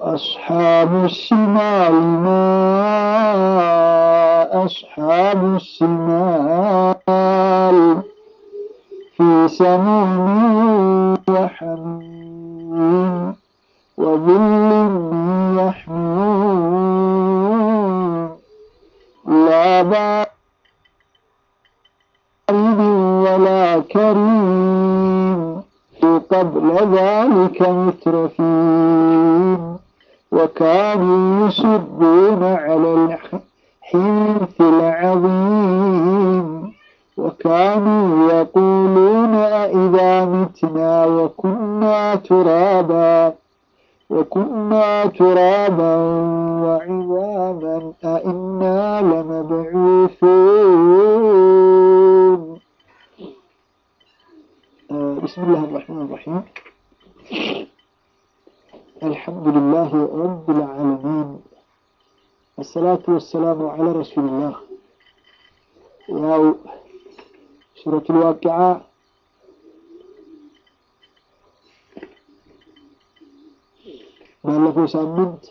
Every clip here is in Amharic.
وأصحاب الشمال ما أصحاب الشمال في سموم وحميم وظل من يحمون لا بارد ولا كريم قبل ذلك مترفين وكانوا يصرون على الحنث العظيم وكانوا يقولون أئذا متنا وكنا ترابا وكنا ترابا وعظاما أئنا لمبعوثون آه، بسم الله الرحمن الرحيم الحمد لله رب العالمين الصلاة والسلام على رسول الله ያው ሱረቱል ዋቂዓ ባለፈው ሳምንት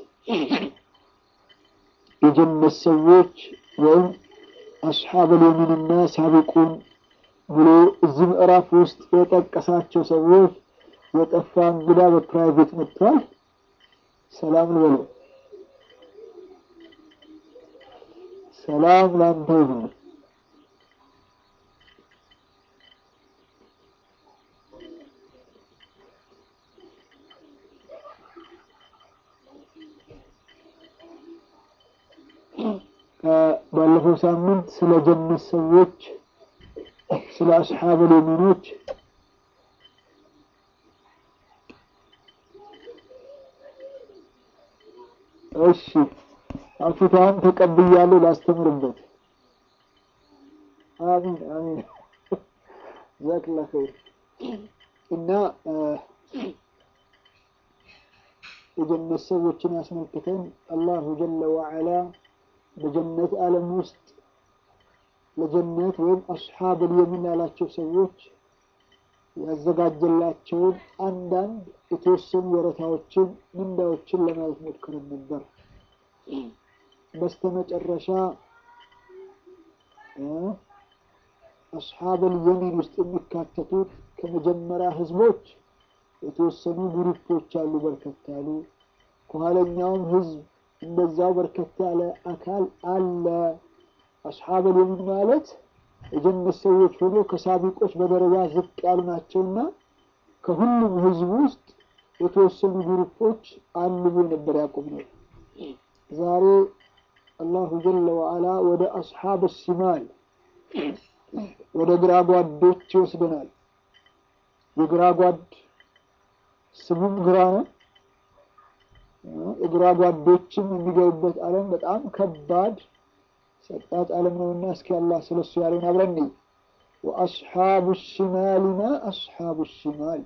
የጀነት ሰዎች ወይም አስሓበል የሚንና ሳቢቁን ብሎ እዚህ ምዕራፍ ውስጥ የጠቀሳቸው ሰዎች የጠፋ እንግዳ በፕራይቬት መጥቷል። ሰላም ልበለው። ሰላም ላንተ ይሁን። ባለፈው ሳምንት ስለ ጀነት ሰዎች ስለ አስሓበል የሚኖች እሺ አፍታን ተቀብያለሁ ላስተምርበት። አሚን አሚን ጀዛክላ ኸይር እና የጀነት ሰዎችን አስመልክተን አላሁ ጀለ ወዐላ በጀነት ዓለም ውስጥ ለጀነት ወይም አስሓበል የሚን ያላቸው ሰዎች ያዘጋጀላቸውን አንዳንድ የተወሰኑ ወረታዎችን ምንዳዎችን ለማየት ሞክረን ነበር። በስተመጨረሻ አስሓበል የሚን ውስጥ የሚካተቱት ከመጀመሪያ ህዝቦች የተወሰኑ ግሩፖች አሉ፣ በርከት ያሉ ከኋለኛውም ህዝብ እንደዛው በርከት ያለ አካል አለ። አስሓበል የሚን ማለት የጀነት ሰዎች ሆኖ ከሳቢቆች በደረጃ ዝቅ ያሉ ናቸውና ከሁሉም ህዝብ ውስጥ የተወሰኑ ግሩፖች አሉ ብሎ ነበር ያዕቆብ ነው። ዛሬ አላሁ ጀለ ወዐላ ወደ አስሓብ ሲማል ወደ ግራ ጓዶች ይወስደናል። የግራ ጓድ ስሙም ግራ ነው። የግራ ጓዶችም የሚገቡበት ዓለም በጣም ከባድ ሰጣት ዓለም ነውና እስኪ አላህ ስለሱ ያለውን አብረን ወአስሓቡ ሽማል ማ አስሓቡ ሽማል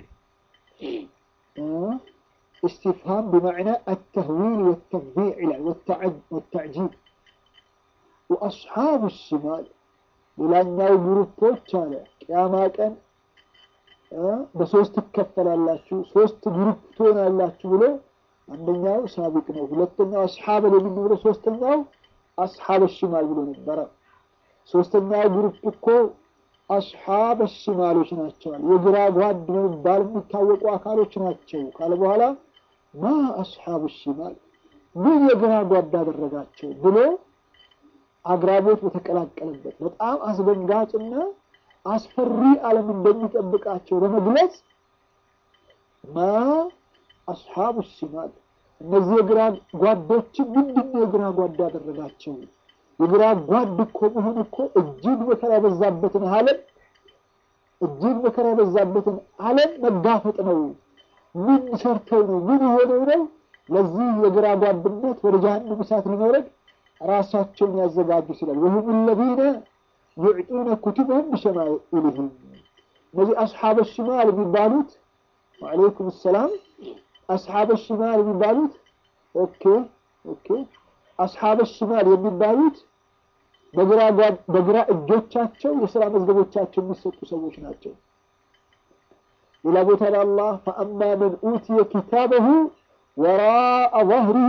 استفهام بمعنى التهويل والتفضيع والتعجيب وأصحاب الشمال ሌላኛው ግሩፖች አለ ቅያማ ቀን በሶስት ትከፈላላችሁ፣ ሶስት ግሩፕ ትሆናላችሁ ብሎ አንደኛው ሳቢቅ ነው፣ ሁለተኛው አስሓበል የሚን ብሎ ሶስተኛው አስሓበ ሽማል ብሎ ነበረ። ሶስተኛው ግሩፕ እኮ አስሓበ ሽማሎች ናቸዋል። የግራ ጓድ በመባል የሚታወቁ አካሎች ናቸው ካለ በኋላ ማ አስሓቡ ሽማል ምን የግራ ጓድ አደረጋቸው ብሎ አግራቦት በተቀላቀለበት በጣም አስደንጋጭና አስፈሪ ዓለም እንደሚጠብቃቸው በመግለጽ ማ አስሓቡ ሽማል እነዚህ የግራ ጓዶችን ምንድን ነው የግራ ጓድ ያደረጋቸው? የግራ ጓድ እኮ መሆን እኮ እጅግ መከራ የበዛበትን ዓለም እጅግ መከራ የበዛበትን ዓለም መጋፈጥ ነው። ምን ሰርተው ነው? ምን የሆነው ነው? ለዚህ የግራ ጓድነት ወደ ጀሃነም እሳት ለመውረድ ራሳቸውን ያዘጋጁ ስላል ወሁም ለዚነ ዩዕጡነ ኩቱበሁም ቢሸማኢልህም እነዚህ አስሓበ ሽማል የሚባሉት ወዓለይኩም ሰላም አስሓበ ሽማል የሚባሉት ኦኬ ኦኬ አስሓበ ሽማል የሚባሉት በግራ እጆቻቸው የስራ መዝገቦቻቸው የሚሰጡ ሰዎች ናቸው። ሌላ ቦታ ላይ አላህ ፈአማ መን ኡትየ ኪታበሁ ወራአ ظهره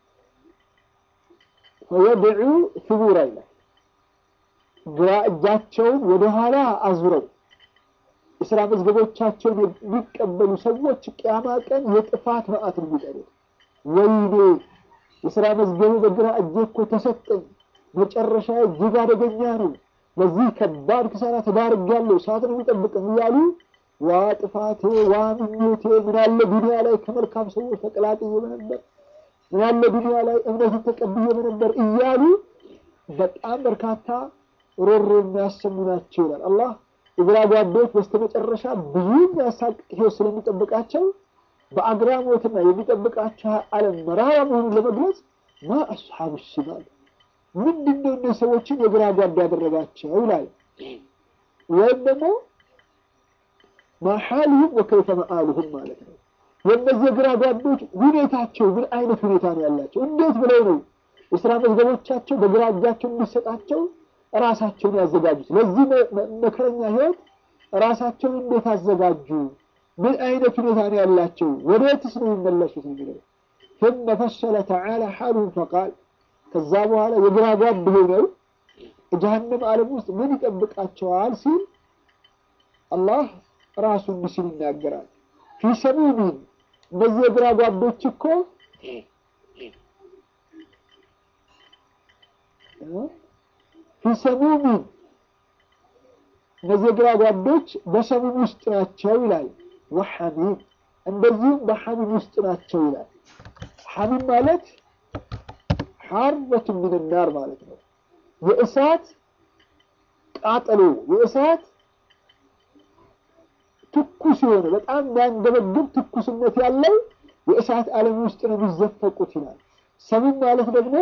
ፈየድዑ ثቡራ ይላል። ግራ እጃቸውን ወደኋላ አዙረው የስራ መዝገቦቻቸውን የሚቀበሉ ሰዎች ቅያማ ቀን የጥፋት መዓት ነው የሚጠሩት። ወይኔ የስራ መዝገቡ በግራ እጄ እኮ ተሰጠኝ፣ መጨረሻ እጅግ አደገኛ ነው፣ ለዚህ ከባድ ክሳራ ተዳርጌያለሁ፣ ሰዓት ነው የሚጠብቅም እያሉ ዋ ጥፋቴ፣ ዋ ምኞቴ፣ ምናለ ዱንያ ላይ ከመልካም ሰዎች ተቀላቅዬ በነበር፣ ምናለ ዱንያ ላይ እምነትን ተቀብዬ በነበር እያሉ በጣም በርካታ ሮሮ የሚያሰሙ ናቸው ይላል አላህ። የግራ ጓዶች በስተመጨረሻ ብዙ የሚያሳቅቅ ህይወት ስለሚጠብቃቸው በአግራሞትና የሚጠብቃቸው ዓለም መራራ መሆኑን ለመግለጽ ማ አስሓቡ ሽማል ምንድን ነው እነ ሰዎችን የግራ ጓዳ ያደረጋቸው ይላል። ወይም ደግሞ ማሓልሁም ወከይፈ መአሉሁም ማለት ነው። የእነዚህ የግራ ጓዶች ሁኔታቸው ምን አይነት ሁኔታ ነው ያላቸው? እንዴት ብለው ነው የስራ መዝገቦቻቸው በግራ እጃቸው እንዲሰጣቸው ራሳቸውን ያዘጋጁት? ለዚህ መከረኛ ህይወት ራሳቸውን እንዴት አዘጋጁ? ምን አይነት ሁኔታ ነው ያላቸው? ወዴትስ ነው የሚመለሱት? የሚለው ثم فصل تعالى حالهم فقال ከዛ በኋላ የግራ ጓድ ሆነው ጀሀነም ዓለም ውስጥ ምን ይጠብቃቸዋል ሲል አላህ ራሱ እንዲህ ሲል ይናገራል። ፊ ሰሙሚን እነዚህ የግራ ጓዶች እኮ ፊ ሰሙሚን እነዚህ የግራ ጓዶች በሰሙም ውስጥ ናቸው ይላል። ወሐሚም እንደዚሁም በሐሚም ውስጥ ናቸው ይላል። ሐሚም ማለት ሐርበቱ ምን ናር ማለት ነው። የእሳት ቃጠሎ የእሳት ትኩስ የሆነ በጣም የሚያንገበግብ ትኩስነት ያለው የእሳት ዓለም ውስጥ ነው የሚዘፈቁት ይላል። ሰሙም ማለት ደግሞ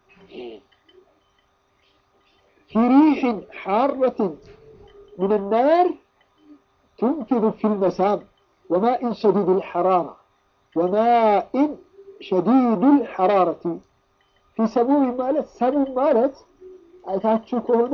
ፊሪሕን ሐረትን ምን ናር ትንፊዱ ፊ ልመሳም ወማኢን ሸዲድ ልሐራራ ወማኢን ሸዲድ ልሐራረቲ ፊ ሰሙም ማለት ሰሙም ማለት አይታችሁ ከሆነ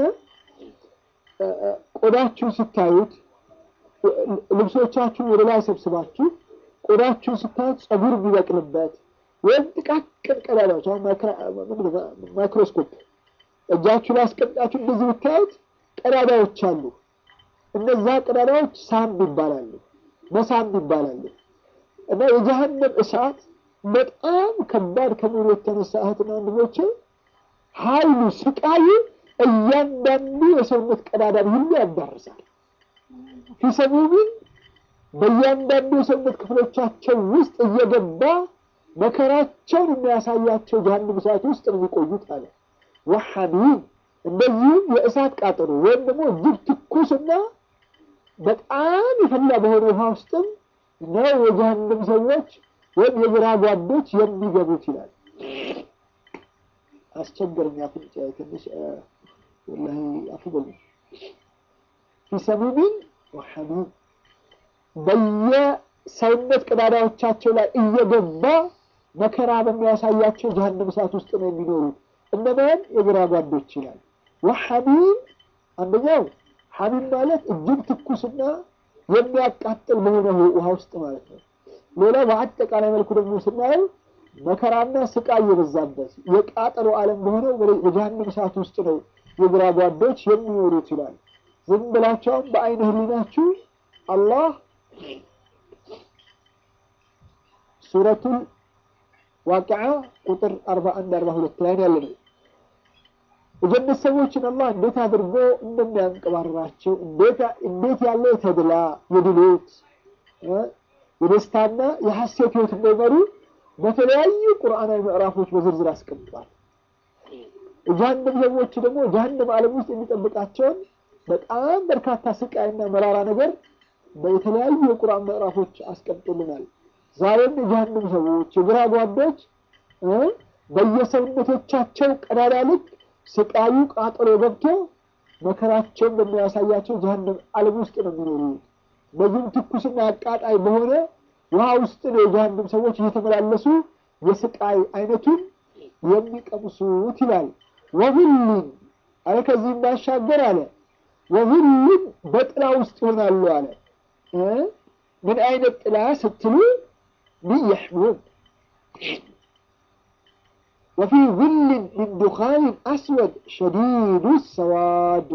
ቆዳችሁን ስታዩት ልብሶቻችሁን ወደ ላይ ሰብስባችሁ ቆዳችሁን ስታዩት ጸጉር የሚበቅልበት ወይም ጥቃቅን ቀዳዳዎች አሁን ማይክሮስኮፕ እጃችሁ ላይ አስቀምጣችሁ እንደዚህ ብታዩት ቀዳዳዎች አሉ። እነዛ ቀዳዳዎች ሳምብ ይባላሉ፣ መሳምብ ይባላሉ። እና የጀሀነም እሳት በጣም ከባድ ከመሆኑ የተነሳ እህትና ወንድሞቼ ኃይሉ ስቃዩ እያንዳንዱ የሰውነት ቀዳዳን ሁሉ ያዳርሳል። ፊሰሙሚን በእያንዳንዱ የሰውነት ክፍሎቻቸው ውስጥ እየገባ መከራቸውን የሚያሳያቸው ጀሀነም እሳት ውስጥ ነው የሚቆዩት አለ። ወሐሚም እንደዚሁም የእሳት ቃጠሎ ወይም ደግሞ እጅግ ትኩስና በጣም የፈላ በሆነ ውሃ ውስጥም ነው የጀሀነም ሰዎች ወይም የግራ ጓዶች የሚገቡት ይላል። አስቸገረኝ አፍንጫ ትንሽ ወላሂ አፉ በሉ። ፊሰሙሚን ወሐሚም በየሰውነት ቀዳዳዎቻቸው ላይ እየገባ መከራ በሚያሳያቸው ጀሀነም እሳት ውስጥ ነው የሚኖሩት። እነማን የግራ ጓዶች ይላል። ወሐሚም አንደኛው ሐሚም ማለት እጅግ ትኩስና የሚያቃጥል በሆነ ውሃ ውስጥ ማለት ነው። ሌላው በአጠቃላይ መልኩ ደግሞ ስናየው መከራና ስቃይ የበዛበት የቃጠሎ ዓለም በሆነው በጀሀነም እሳት ውስጥ ነው የግራ ጓዶች የሚኖሩት ይላል። ዝም ብላቸውም በአይነ ህሊናችሁ አላህ ሱረቱል ዋቂዓ ቁጥር 41 42 ላይ ያለ ነው። የጀነት ሰዎችን አላህ እንዴት አድርጎ እንደሚያንቀባርራቸው እንዴት ያለ የተድላ የድሎት የደስታና የሐሴት ህይወት እንደመሩ በተለያዩ ቁርአናዊ ምዕራፎች በዝርዝር አስቀምጧል። የጀሀነም ሰዎች ደግሞ ጀሀነም ዓለም ውስጥ የሚጠብቃቸውን በጣም በርካታ ስቃይና መራራ ነገር በተለያዩ የቁርአን ምዕራፎች አስቀምጦልናል። ዛሬም የጀሀነም ሰዎች የግራ ጓዶች በየሰውነቶቻቸው ቀዳዳ ልክ ስቃዩ ቃጠሎ ገብቶ መከራቸውን በሚያሳያቸው ጀሀነም ዓለም ውስጥ ነው የሚኖሩት። በዚህም ትኩስና አቃጣይ በሆነ ውሃ ውስጥ ነው የጀሀነም ሰዎች እየተመላለሱ የስቃይ አይነቱን የሚቀምሱት ይላል። ወሁሉን አለ ከዚህም ባሻገር አለ ወሁሉም በጥላ ውስጥ ይሆናሉ አለ። ምን አይነት ጥላ ስትሉ ሚየሕሙም ወፊ ظልን ሚን ዱኻንን አስወድ ሸዲዱ ሰዋድ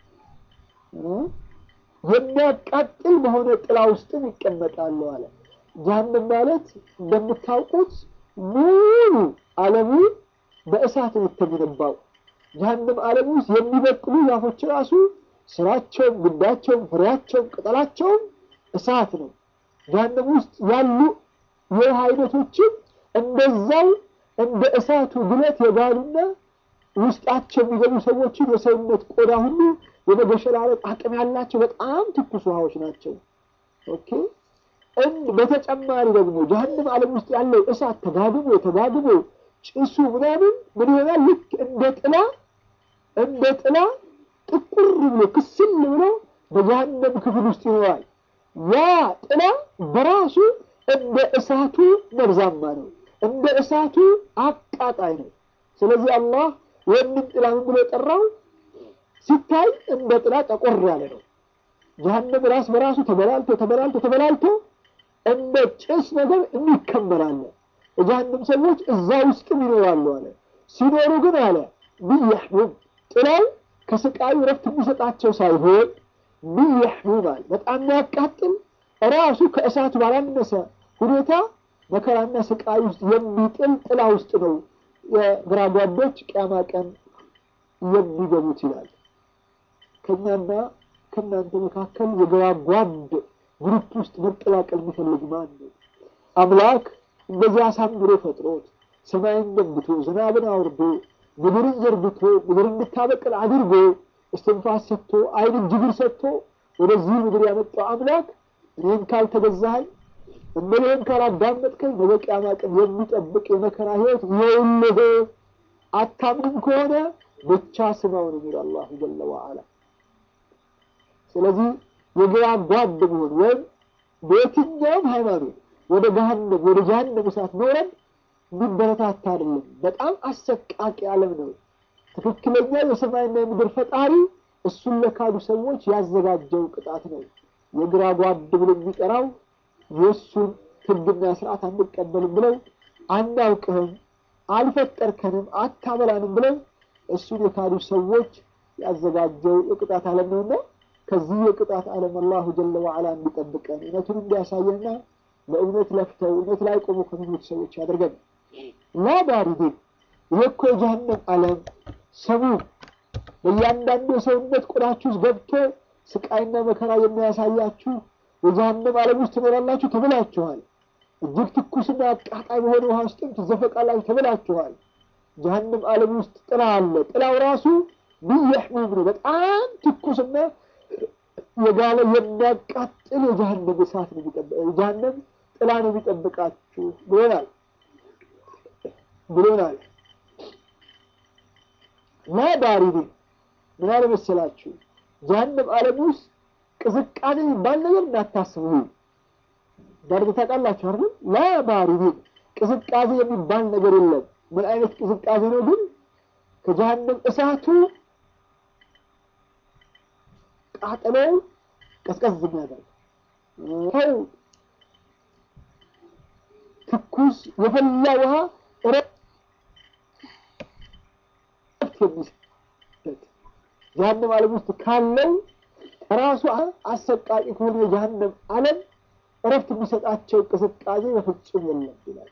የሚያቃጥል በሆነ ጥላ ውስጥም ይቀመጣሉ አለ። ጀሀነም ማለት እንደምታውቁት ሙሉ ዓለሙ በእሳት ነው የተገነባው። ጀሀነም ዓለም ውስጥ የሚበቅሉ ዛፎች ራሱ ስራቸውም፣ ግንዳቸውም፣ ፍሬያቸውም፣ ቅጠላቸውም እሳት ነው። ጀሀነም ውስጥ ያሉ የውሃ አይነቶችም እንደዛው እንደ እሳቱ ግለት የጋሉና ውስጣቸው የሚገቡ ሰዎችን የሰውነት ቆዳ ሁሉ የመገሸላለጥ አቅም ያላቸው በጣም ትኩስ ውሃዎች ናቸው። ኦኬ በተጨማሪ ደግሞ ጀሀነም ዓለም ውስጥ ያለው እሳት ተጋድሞ ተጋድሞ ጭሱ ምናምን ምን ይሆናል? ልክ እንደ ጥላ እንደ ጥላ ጥቁር ብሎ ክስል ብሎ በጀሀነም ክፍል ውስጥ ይኖራል። ያ ጥላ በራሱ እንደ እሳቱ መርዛማ ነው፣ እንደ እሳቱ አቃጣይ ነው። ስለዚህ አላህ ይህንን ጥላ ምን ብሎ ጠራው? ሲታይ እንደ ጥላ ጠቆር ያለ ነው። ጀሀነም ራስ በራሱ ተበላልቶ ተበላልቶ ተበላልቶ እንደ ጭስ ነገር የሚከመራለ የጀሀነም ሰዎች እዛ ውስጥም ይኖራሉ አለ። ሲኖሩ ግን አለ ብያሕሙም ጥላው ከስቃዩ ረፍት የሚሰጣቸው ሳይሆን ብያሕሙም አለ በጣም የሚያቃጥል ራሱ ከእሳቱ ባላነሰ ሁኔታ መከራና ስቃይ ውስጥ የሚጥል ጥላ ውስጥ ነው የግራ ጓዶች ቅያማ ቀን የሚገቡት ይላል። ከእኛና ከእናንተ መካከል የግራ ጓድ ግሩፕ ውስጥ መቀላቀል የሚፈልግ ማን ነው? አምላክ እንደዚህ አሳምሮ ፈጥሮት ሰማይን ገንብቶ ዝናብን አውርዶ ምድርን ዘርግቶ ምድር እንድታበቅል አድርጎ እስትንፋስ ሰጥቶ ዓይንን ጅግር ሰጥቶ ወደዚህ ምድር ያመጣው አምላክ እኔን ካልተገዛኸኝ እመሌን ካላዳመጥከኝ ነገ ቂያማ ቀን የሚጠብቅ የመከራ ህይወት ይኸውልህ። አታምንም ከሆነ ብቻ ስማው ነው የሚለው አላሁ ጀለ ወዐላ። ስለዚህ የግራ ጓድ መሆን ወይም በየትኛውም ሃይማኖት ወደ ገሃነም ወደ ጀሃነም እሳት መውረድ የሚበረታታ አይደለም። በጣም አሰቃቂ ዓለም ነው። ትክክለኛ የሰማይና የምድር ፈጣሪ እሱን ለካዱ ሰዎች ያዘጋጀው ቅጣት ነው። የግራ ጓድ ብሎ የሚጠራው የእሱን ህግና ስርዓት አንቀበልም ብለው አናውቅህም፣ አልፈጠርከንም፣ አታበላንም ብለው እሱን የካዱ ሰዎች ያዘጋጀው የቅጣት ዓለም ነውና ከዚህ የቅጣት ዓለም አላሁ ጀለ ወዐላ እንዲጠብቀን እውነቱን እንዲያሳየንና ለእውነት ለፍተው እውነት ላይ ቆሙ ከሚሞቱ ሰዎች ያደርገን። ላ ባሪዲን ይሄ እኮ የጀሃነም ዓለም ሰሙ በእያንዳንዱ የሰውነት ቆዳችሁ ውስጥ ገብቶ ስቃይና መከራ የሚያሳያችሁ የጀሃነም ዓለም ውስጥ ትኖራላችሁ ተብላችኋል። እጅግ ትኩስና አቃጣይ በሆነ ውሃ ውስጥም ትዘፈቃላችሁ ተብላችኋል። ጀሃነም ዓለም ውስጥ ጥላ አለ። ጥላው ራሱ ብየሕሙም ነው። በጣም ትኩስና የጋለ የሚያቃጥል የጀሃነም እሳት ነው የጀሃነም ጥላ ነው የሚጠብቃችሁ ብሎናል ብሎናል። ላ ባሪዲን ምን አለ መሰላችሁ ጀሃነም ዓለም ውስጥ ቅዝቃዜ የሚባል ነገር እንዳታስቡ። በርድ ታውቃላችሁ አይደል? ላ ባሪዲን ቅዝቃዜ የሚባል ነገር የለም። ምን አይነት ቅዝቃዜ ነው ግን? ከጀሃነም እሳቱ ቃጠሎ ቀዝቀዝ የሚያደርግ ሰው ትኩስ የፈላ ውሃ እረፍት የሚሰጥ ጀሃነም ዓለም ውስጥ ካለው ራሱ አሰቃቂ ከሆነ የጀሃነም ዓለም እረፍት የሚሰጣቸው ቅዝቃዜ በፍጹም የለም ይላል።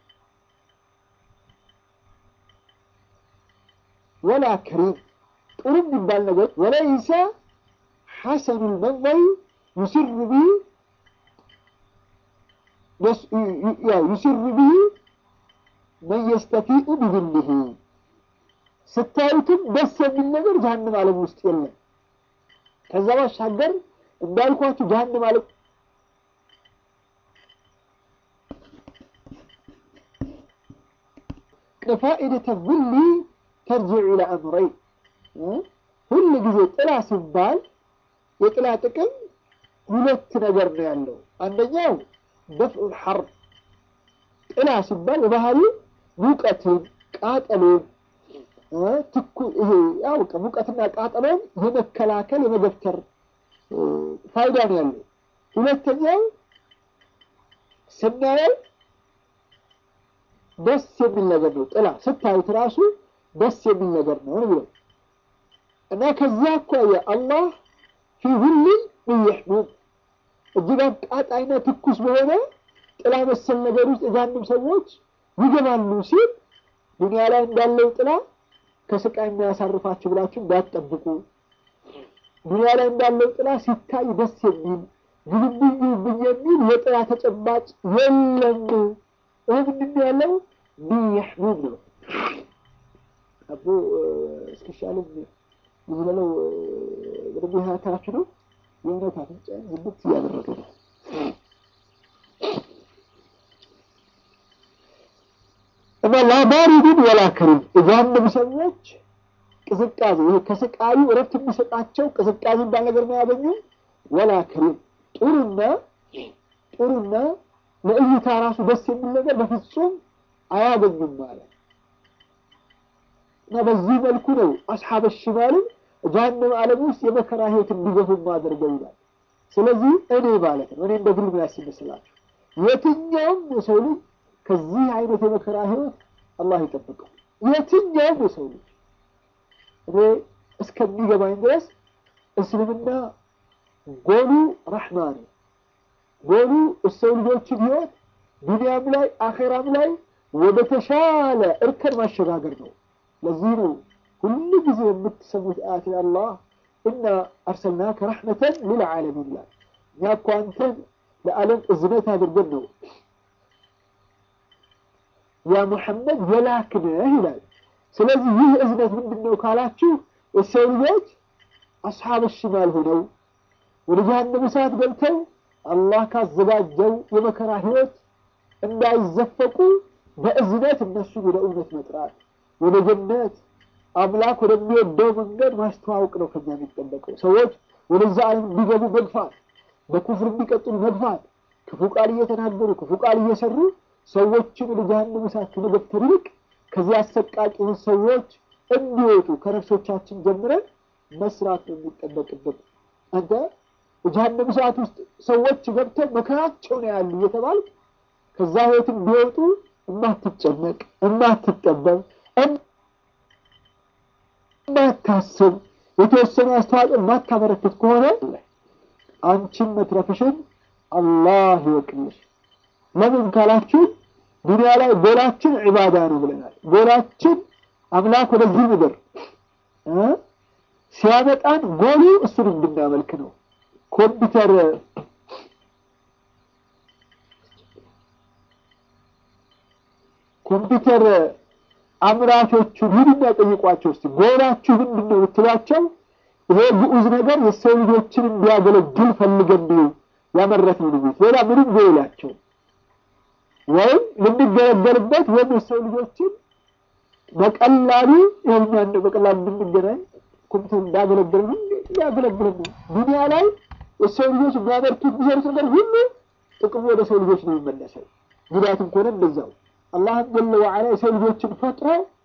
ወላ ከሪም ጥሩ የሚባል ነገር ወለይሰ ሐሰኑ ልመንዘሪ ዩስር ብሂ ዩስር ብሂ መን የስተፊኡ ቢዝልህ ስታዩትም ደስ የሚል ነገር ጀሃነም ዓለም ውስጥ የለም። ከዛ ባሻገር እንዳልኳችሁ ጀሃነም ዓለም ፋኢደተ ዙሊ ተርጅዑ ኢላ አምረይን ሁል ጊዜ ጥላ ሲባል የጥላ ጥቅም ሁለት ነገር ነው ያለው። አንደኛው ደፍዑል ሐር ጥላ ሲባል በባህሪ ሙቀትን፣ ቃጠሎን ትኩ ይሄ ያው ሙቀትና ቃጠሎን የመከላከል የመገፍተር ፋይዳ ነው ያለው። ሁለተኛው ስናየው ደስ የሚል ነገር ነው። ጥላ ስታዩት ራሱ ደስ የሚል ነገር ነው ብሎ እና ከዚያ አኳያ አላህ ፊ ሁሊን ምን የሕሙም እጅግ አቃጣይና ትኩስ በሆነ ጥላ መሰል ነገር ውስጥ የጃንም ሰዎች ይገባሉ ሲል ዱንያ ላይ እንዳለው ጥላ ከስቃይ የሚያሳርፋችሁ ብላችሁ እንዳትጠብቁ። ዱንያ ላይ እንዳለው ጥላ ሲታይ ደስ የሚል ግብብኝ ግብብኝ የሚል የጥላ ተጨባጭ የለም። ይህ ምንድን ነው ያለው? ቢያሕሙም ነው። አቦ እስኪሻለም ይዝለለው በደንብ ያታችሁ ነው። የእውነት አፍንጫ ዝብት እያደረገ ነው። እና ላባሪድን ወላ ከሪም የጀሃነም ሰዎች ቅዝቃዜ ይሄ ከስቃዩ እረፍት የሚሰጣቸው ቅዝቃዜ እንዳል ነገር ነው ያገኙ። ወላ ከሪም ጥሩና ጥሩና ለእይታ ራሱ ደስ የሚል ነገር በፍጹም አያገኙም ማለት እና በዚህ መልኩ ነው አስሓበ ሽማልን ጀሃነም ዓለም ውስጥ የመከራ ህይወት እንዲገፉ ማድረገው ይላል። ስለዚህ እኔ ማለት ነው እኔ እንደ ግል ምን ያስመስላችሁ የትኛውም የሰው ልጅ ከዚህ አይነት የመከራ ህይወት አላህ ይጠብቀው። የትኛውም የሰው ልጅ እኔ እስከሚገባኝ ድረስ እስልምና ጎሉ ረሕማ ነው። ጎሉ የሰው ልጆችን ህይወት ዱንያም ላይ አኼራም ላይ ወደ ተሻለ እርከን ማሸጋገር ነው። ለዚህ ነው ሁሉ ጊዜ የምትሰሙት አያት አላህ እና አርሰልናከ ረሕመተን ሊልዓለሚን ይላል። እኛ እኮ አንተን ለዓለም እዝነት አድርገን ነው ያ ሙሐመድ የላክነህ ይላል። ስለዚህ ይህ እዝነት ምንድን ነው ካላችሁ የሰው ልጆች አስሓብ ሽማል ሆነው ወደ ጀሃነም እሳት ገብተው አላህ ካዘጋጀው የመከራ ህይወት እንዳይዘፈቁ በእዝነት እነሱን ወደ እውነት መጥራት ወደ ጀነት አምላክ ወደሚወደው መንገድ ማስተዋወቅ ነው ከኛ የሚጠበቀው። ሰዎች ወደዛ ዓለም እንዲገቡ መግፋት፣ በኩፍር እንዲቀጥሉ መግፋት፣ ክፉ ቃል እየተናገሩ ክፉ ቃል እየሰሩ ሰዎችን ወደ ጀሃነም እሳት ከመገፍተር ይልቅ ከዚህ አሰቃቂ ሰዎች እንዲወጡ ከነፍሶቻችን ጀምረን መስራት ነው የሚጠበቅበት። አንተ የጀሃነም እሳት ውስጥ ሰዎች ገብተው መከራቸው ነው ያሉ እየተባልክ ከዛ ህይወት እንዲወጡ እማትጨነቅ እማትጠበብ የማታስብ የተወሰነ አስተዋጽኦ የማታበረክት ከሆነ አንቺን መትረፍሽን አላህ ይወቅልሽ። ለምን ካላችሁ ዱንያ ላይ ጎላችን ዒባዳ ነው ብለናል። ጎላችን አምላክ ወደዚህ ምድር ሲያመጣን ጎሉ እሱን እንድናመልክ ነው። ኮምፒውተር ኮምፒውተር አምራቾቹን ሂዱና ጠይቋቸው እስቲ ጎላችሁ ምንድን ነው ብትሏቸው፣ ይሄ ግዑዝ ነገር የሰው ልጆችን እንዲያገለግል ፈልገን ነው ያመረትነው ነው። ሌላ ምንም ጎላቸው ወይም ልንገለገልበት ወይም የሰው ልጆችን በቀላሉ ይኸኛን በቀላሉ እንድንገናኝ ኮምፒውተር እንዳገለግል ነው ያገለግል ነው። ዱንያ ላይ የሰው ልጆች የሚያመርቱት የሚሰሩት ነገር ሁሉ ጥቅሙ ወደ ሰው ልጆች ነው የሚመለሰው። ጉዳትም ከሆነ እንደዛው አላህም ጀለ ወዐላ የሰው ልጆችን ፈጥሮ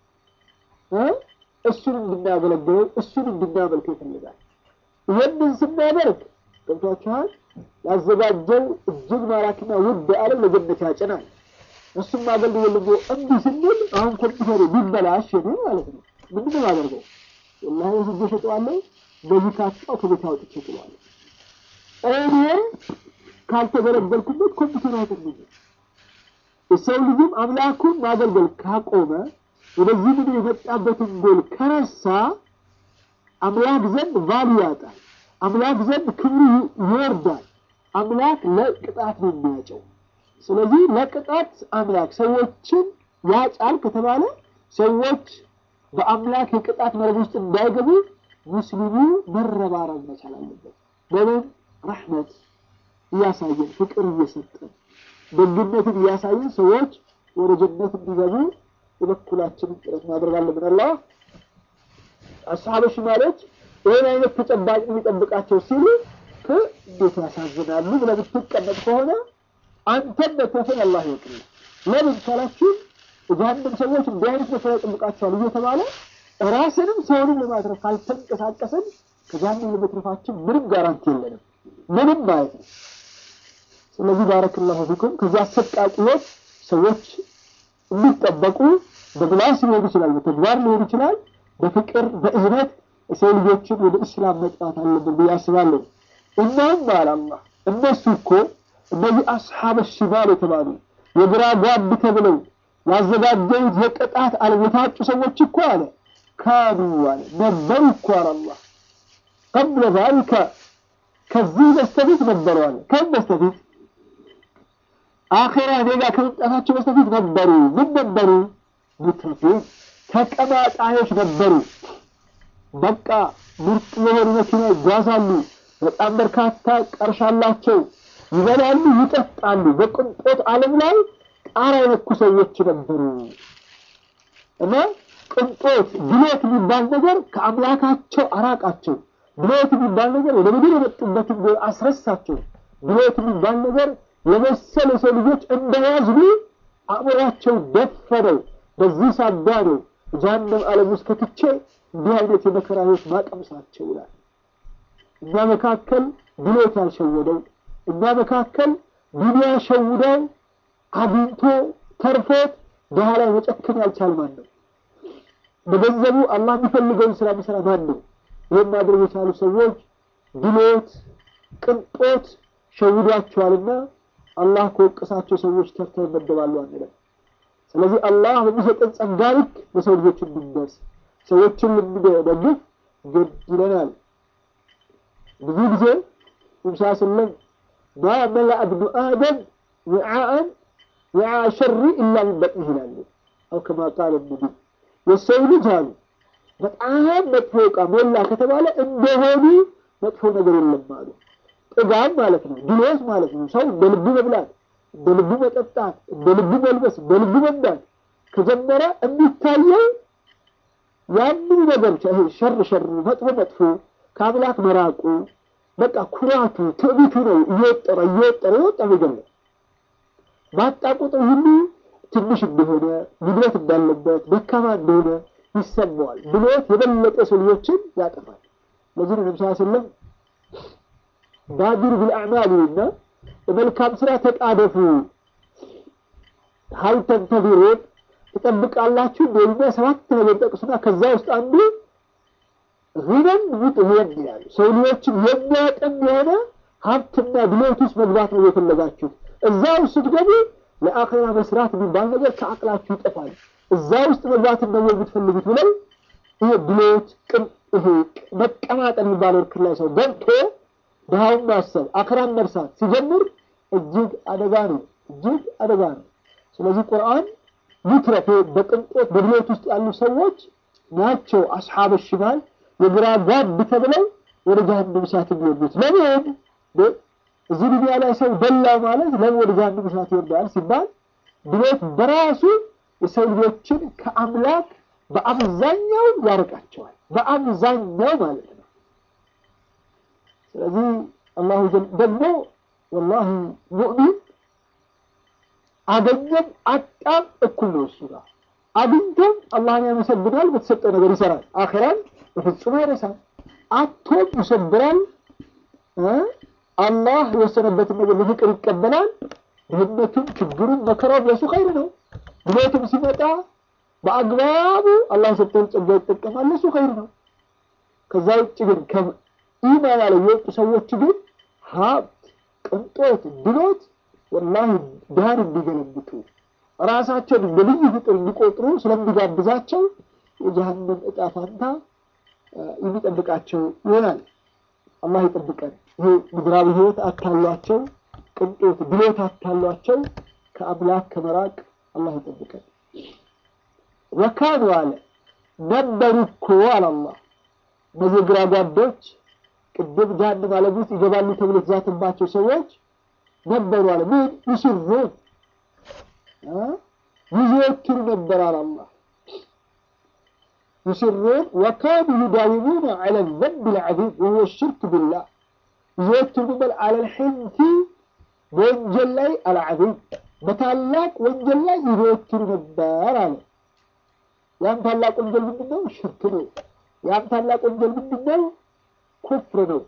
እሱን እንድናገለግለው እሱን እንድናመልከው ይፈልጋል። ይህንን ስናደርግ ገብቷችኋል። ያዘጋጀው እጅግ ማራኪና ውድ ዓለም ለጀነት ያጭናል። እሱም አገልግሎት ልጎ እምቢ ስንል አሁን ኮምፒውተሩ ቢበላሽ ነው ማለት ነው። ምንድን ነው አደርገው? ወላሂ ወስጄ እሸጠዋለሁ። በዚህ ካጣው ከቤት አውጥቼ እጥለዋለሁ። እኔ ካልተገለገልኩበት ኮምፒውተሩ አይጠቅመኝም። የሰው ልጅም አምላኩን ማገልገል ካቆመ ወደዚህ ምድር የመጣበትን ጎል ከረሳ አምላክ ዘንድ ቫሉ ያጣል። አምላክ ዘንድ ክብሩ ይወርዳል። አምላክ ለቅጣት ነው የሚያጨው። ስለዚህ ለቅጣት አምላክ ሰዎችን ያጫል ከተባለ ሰዎች በአምላክ የቅጣት መረብ ውስጥ እንዳይገቡ ሙስሊሙ መረባረብ መቻል አለበት። በምን ረሕመት እያሳየን ፍቅር እየሰጠን ደግነትን እያሳየን ሰዎች ወደ ጀነት እንዲገቡ የበኩላችንን ጥረት ማድረግ አለብን። አላህ አስሓበ ሽማሎች ይህን አይነት ተጨባጭ የሚጠብቃቸው ሲሉ እንዴት ያሳዝናሉ ብለህ ብትቀመጥ ከሆነ አንተን መትረፍን አላህ ይወቅልህ። ለምን ካላችሁ የጀሃነም ሰዎች እንዲህ አይነት መከራ ይጠብቃቸዋል እየተባለ ራስንም ሰውንም ለማትረፍ ካልተንቀሳቀስን ከጀሃነም ለመትረፋችን ምንም ጋራንቲ የለንም፣ ምንም ማለት ነው። ስለዚህ ባረክላሁ ፊኩም ከዚህ አሰቃቂ ህይወት ሰዎች የሚጠበቁ በምላስ ሊሆን ይችላል፣ በተግባር ሊሆን ይችላል። በፍቅር በእዝነት የሰው ልጆችን ወደ እስላም መጥራት አለብን ብዬ አስባለሁ። እናም አለ አላህ እነሱ እኮ እነዚህ አስሓበ ሽማል የተባሉ የግራ ጓድ ተብለው ያዘጋጀሁት የቅጣት ዓለም የታጩ ሰዎች እኮ አለ ካኑ አለ ነበሩ እኮ አለ አላህ ቀብለ ዛሊከ ከዚህ በስተፊት ነበሩ አለ ከም በስተፊት አኼራ እኔ ጋር ከመምጣታቸው በስተፊት ነበሩ ምን ነበሩ ሙትረፊን ተቀማጣዮች ነበሩ በቃ ምርጥ የሆኑ መኪና ይጓዛሉ በጣም በርካታ ቀርሻ አላቸው ይበላሉ ይጠጣሉ በቅንጦት ዓለም ላይ ጣራ የነኩ ሰዎች ነበሩ እና ቅንጦት ድሎት የሚባል ነገር ከአምላካቸው አራቃቸው ድሎት የሚባል ነገር ወደ ምድር የመጡበትን ጎል አስረሳቸው ድሎት የሚባል ነገር የመሰለ ሰው ልጆች እንደያዝሉ አእምሯቸው ደፈነው በዚህ ሳቢያ ነው ጀሃነም ዓለም ውስጥ ከትቼ እንዲህ አይነት የመከራ ህይወት ማቀምሳቸው ይላል እኛ መካከል ድሎት ያልሸወደው እኛ መካከል ዱንያ ሸውደው አግኝቶ ተርፎት ድሃ ላይ መጨከን ያልቻል ማን ነው? በገንዘቡ አላህ የሚፈልገውን ስራ መስራት ማን ነው? ይህን ማድረግ የቻሉ ሰዎች ድሎት፣ ቅንጦት ሸውዷቸዋልና አላህ ከወቀሳቸው ሰዎች ተርተው ይመደባሉ አንለም። ስለዚህ አላህ በሚሰጠን ጸጋ ልክ ለሰው ልጆች እንድንደርስ ሰዎችን ልንደግፍ ግድ ይለናል። ብዙ ጊዜ ሙሳ ስለም ማ መላአ ብኑ አደም ውዓአን ውዓ ሸሪ ኢላ ምን በጥኒህ ይላሉ። አው ከማ ቃለ ነቢይ የሰው ልጅ አሉ በጣም መጥፎ ዕቃ ሞላ ከተባለ እንደሆኑ መጥፎ ነገር የለም አሉ። ጥጋብ ማለት ነው፣ ድሎት ማለት ነው። ሰው እንደ ልቡ መብላት፣ እንደ ልቡ መጠጣት፣ እንደ ልቡ መልበስ፣ እንደ ልቡ መንዳት ከጀመረ የሚታየው ያንን ነገር ይሄ ሸር ሸሩ መጥፎ መጥፎ ከአምላክ መራቁ በቃ ኩራቱ ትዕቢቱ ነው እየወጠረ እየወጠረ የወጠረ ነገር ነው። ባጣ ቁጥር ሁሉ ትንሽ እንደሆነ ጉድለት እንዳለበት ደካማ እንደሆነ ይሰማዋል። ብሎት የበለጠ ሰው ልጆችን ያጠፋል። ለዚህ ነው ነብስ ስለም ባዲሩ ቢልአዕማል እና በመልካም ስራ ተጣደፉ ሀል ተንተዚሩን ትጠብቃላችሁ እንደሚያ ሰባት ነገር ጠቅሱና ከዛ ውስጥ አንዱ ሪበን ሙጥሄን ይላሉ። ሰው ልጆችን የሚያጠም የሆነ ሀብትና ድሎት ውስጥ መግባት ነው የፈለጋችሁት። እዛ ውስጥ ስትገቡ ለአኼራ መስራት የሚባል ነገር ከአቅላችሁ ይጠፋል። እዛ ውስጥ መግባትን ነው የምትፈልጉት ብለው ይሄ ድሎት ቅም ይሄ መቀማጠል የሚባለው እርክር ላይ ሰው ገብቶ ድሃውን ማሰብ አኽራን መርሳት ሲጀምር እጅግ አደጋ ነው፣ እጅግ አደጋ ነው። ስለዚህ ቁርአን ይትረፍ በቅንጦት በድሎት ውስጥ ያሉ ሰዎች ናቸው አስሓበ ሽማል የግራ ጓድ ተብለው ወደ ጀሃነም እሳት የሚወርዱት። ለምን እዚህ ዱንያ ላይ ሰው ደላ ማለት ለምን ወደ ጀሃነም እሳት ይወርዳል ሲባል ድሎት በራሱ የሰው ልጆችን ከአምላክ በአብዛኛው ያርቃቸዋል። በአብዛኛው ማለት ነው። ስለዚህ አላሁ ደግሞ ወላሂ ሙእሚን አገኘም አጣም እኩል ነው እሱ ጋር አግኝቶም አላህን ያመሰግናል፣ በተሰጠው ነገር ይሰራል። አኺራን በፍጹም አይረሳም። አቶም ይሰብራል። አላህ የወሰነበትን ነገር በፍቅር ይቀበላል። ድህነቱም፣ ችግሩም፣ መከራው ለሱ ኸይር ነው። ድሎትም ሲመጣ በአግባቡ አላህ የሰጠውን ጸጋ ይጠቀማል። ለሱ ኸይር ነው። ከዛ ውጭ ግን ኢማን ያለው የወጡ ሰዎች ግን ሀብት፣ ቅንጦት፣ ድሎት ወላሂ ድሃን እንዲገለብጡ ራሳቸውን እንደ ልዩ ፍጡር እንዲቆጥሩ ስለሚጋብዛቸው የጀሃነም እጣ ፋንታ የሚጠብቃቸው ይሆናል። አላህ ይጠብቀን። ይሄ ምድራዊ ህይወት አታሏቸው፣ ቅንጦት ድሎት አታሏቸው፣ ከአምላክ ከመራቅ አላህ ይጠብቀን። ወካኑ አለ ነበሩ እኮ አለ አላህ እነዚህ ግራ ጓዶች ቅድም ጀሃነም ዓለም ውስጥ ይገባሉ ተብሎ የተዛተባቸው ሰዎች ነበሩ አለ ምን ይስሩን ይዘወትሩ ነበር አለ አላህ يسرون وكانوا يداومون على الذنب العظيم وهو الشرك بالله يزوترون بل على الحنث وانجل لي العظيم بتعلق وانجل لي يزوتروا نبار على يام تعلق وانجل من النو شرك نو يام تعلق وانجل من النو كفر نو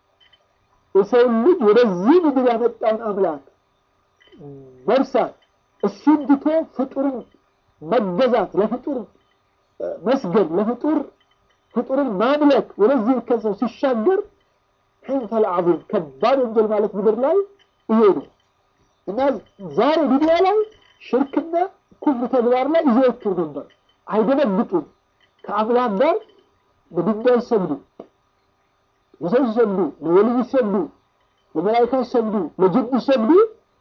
የሰው ልጅ ወደዚህ ምድር ያመጣውን አምላክ መርሳት እሱን ትቶ ፍጡርን መገዛት ለፍጡር መስገድ ለፍጡር ፍጡርን ማምለክ ወደዚህ ከሰው ሲሻገር ሕንፈል ዐዚም ከባድ ወንጀል ማለት ምድር ላይ ይሄ ነው እና ዛሬ ዱንያ ላይ ሽርክና ኩፍር ተግባር ላይ ይዘወትሩ ነበር። አይደነግጡም። ከአምላክ ጋር ለድንጋይ ይሰግዱ፣ ለሰው ይሰግዱ፣ ለወልይ ይሰግዱ፣ ለመላይካ ይሰግዱ፣ ለጅን ይሰግዱ።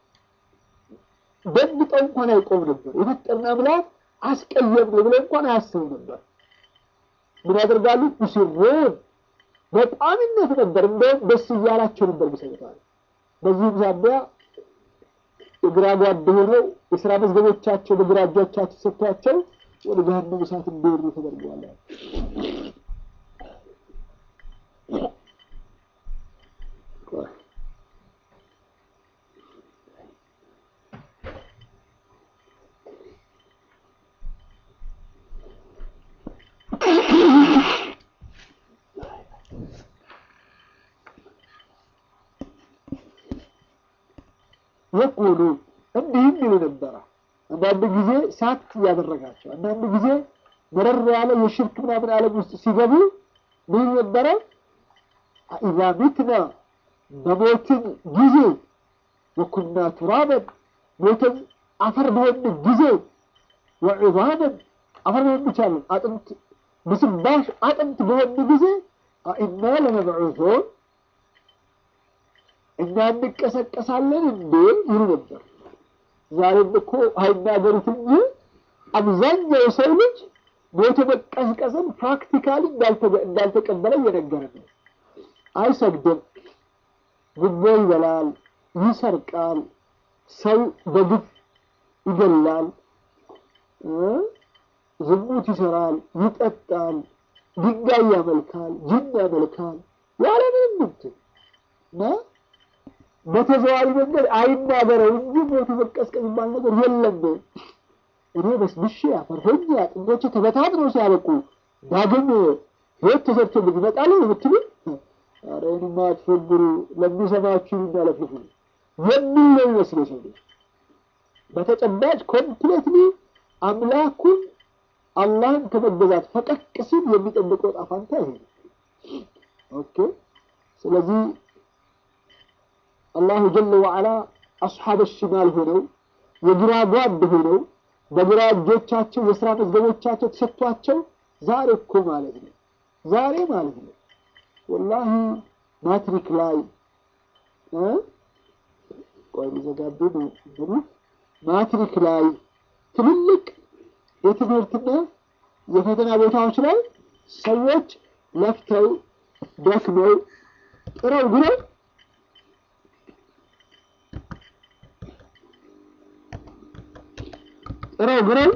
ደንግጠው እንኳን አይቆም ነበር። የፈጠርን አምላክ አስቀየም ነው ብለው እንኳን አያስቡ ነበር። ምን ያደርጋሉ? ሙሲሩን በጣምነት ነበር። እንደውም ደስ እያላቸው ነበር ሚሰግታል። በዚህም ሳቢያ የግራ ጓድ ሆነው የስራ መዝገቦቻቸው በግራ እጆቻቸው ሰጥቷቸው ወደ ገሃነም እሳት እንዲወርዱ ተደርገዋል። የቁሉ እንዲህም ይሉ ነበረ። አንዳንድ ጊዜ ሳት እያደረጋቸው፣ አንዳንድ ጊዜ መረር ያለ የሽርክ ምናምን ዓለም ውስጥ ሲገቡ ምን ነበረ? ኢዛ ሚትና በሞትን ጊዜ ወኩና ቱራበን ሞትን አፈር በሆን ጊዜ ወዒዛመን አፈር በሆን ይቻለን አጥንት ብስባሽ አጥንት በሆን ጊዜ አኢና ለመብዑሱን እኛ እንቀሰቀሳለን እንዴ ይሉ ነበር። ዛሬም እኮ አይናገሩት እንጂ አብዛኛው የሰው ልጅ ሞቶ መቀስቀስን ፕራክቲካሊ እንዳልተቀበለ እየነገረ ነው። አይሰግድም፣ ጉቦ ይበላል፣ ይሰርቃል፣ ሰው በግፍ ይገላል፣ ዝሙት ይሰራል፣ ይጠጣል፣ ድንጋይ ያመልካል፣ ጅን ያመልካል ያለምንም እንትን እና በተዘዋሪ መንገድ አይናገረው እንጂ ሞቱ መቀስቀስ የሚባል ነገር የለም። እኔ በስብሼ አፈር ሆኜ አጥንቶቼ ተበታትነው ሲያበቁ ዳግም ህይወት ተሰርቶ ግን ይመጣሉ የምትሉ ኧረ እኔማ አትፎግሩ፣ ለሚሰማችሁ የሚያለፍልፉ የሚል ነው ይመስለው ሰው ልጅ በተጨባጭ ኮምፕሌትሊ አምላኩን አላህን ከመገዛት ፈቀቅ ሲል የሚጠብቀው ዕጣ ፈንታ ይሄ ነው። ኦኬ ስለዚህ አላሁ ጀለ ወዓላ አስሓበ ሽማል ሆነው የግራ ጓድ ሆነው በግራ እጆቻቸው የስራ መዝገቦቻቸው ተሰጥቷቸው ዛሬ እኮ ማለት ነው ዛሬ ማለት ነው ወላሂ ማትሪክ ላይ ቆይ ሊዘጋቢ ነው ማትሪክ ላይ ትልልቅ የትምህርትና የፈተና ቦታዎች ላይ ሰዎች ለፍተው ደክመው ጥረው ግረው ጥረው ግረው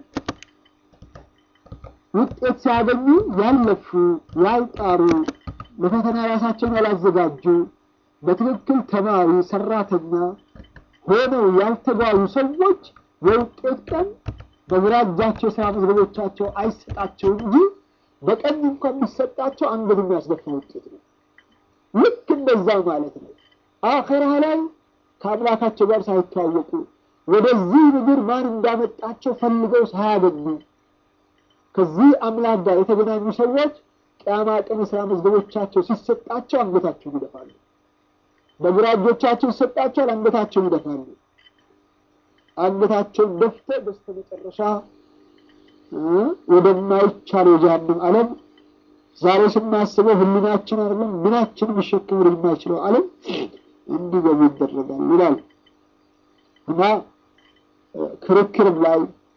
ውጤት ሲያገኙ ያልለፉ ያልጣሩ ለፈተና ራሳቸውን ያላዘጋጁ በትክክል ተማሪ ሰራተኛ ሆነው ያልተጓዙ ሰዎች የውጤት ቀን በግራ እጃቸው የስራ መዝገቦቻቸው አይሰጣቸው እንጂ በቀኝ እንኳን የሚሰጣቸው አንገት የሚያስደፋ ውጤት ነው። ልክ እንደዛ ማለት ነው። አኼራ ላይ ከአምላካቸው ጋር ሳይተዋወቁ ወደዚህ ምድር ማን እንዳመጣቸው ፈልገው ሳያገኙ ከዚህ አምላክ ጋር የተገናኙ ሰዎች ቅያማ ቀን የስራ መዝገቦቻቸው ሲሰጣቸው አንገታቸውን ይደፋሉ። በግራ እጆቻቸው ሲሰጣቸው አንገታቸውን ይደፋሉ። አንገታቸውን ደፍተው በስተመጨረሻ ወደማይቻለው የጀሃነም ዓለም ዛሬ ስናስበው ህሊናችን አይደለም ምናችን ሊሸከም ወደማይችለው ዓለም እንዲገቡ ይደረጋል ይላል እና ክርክርም ላይ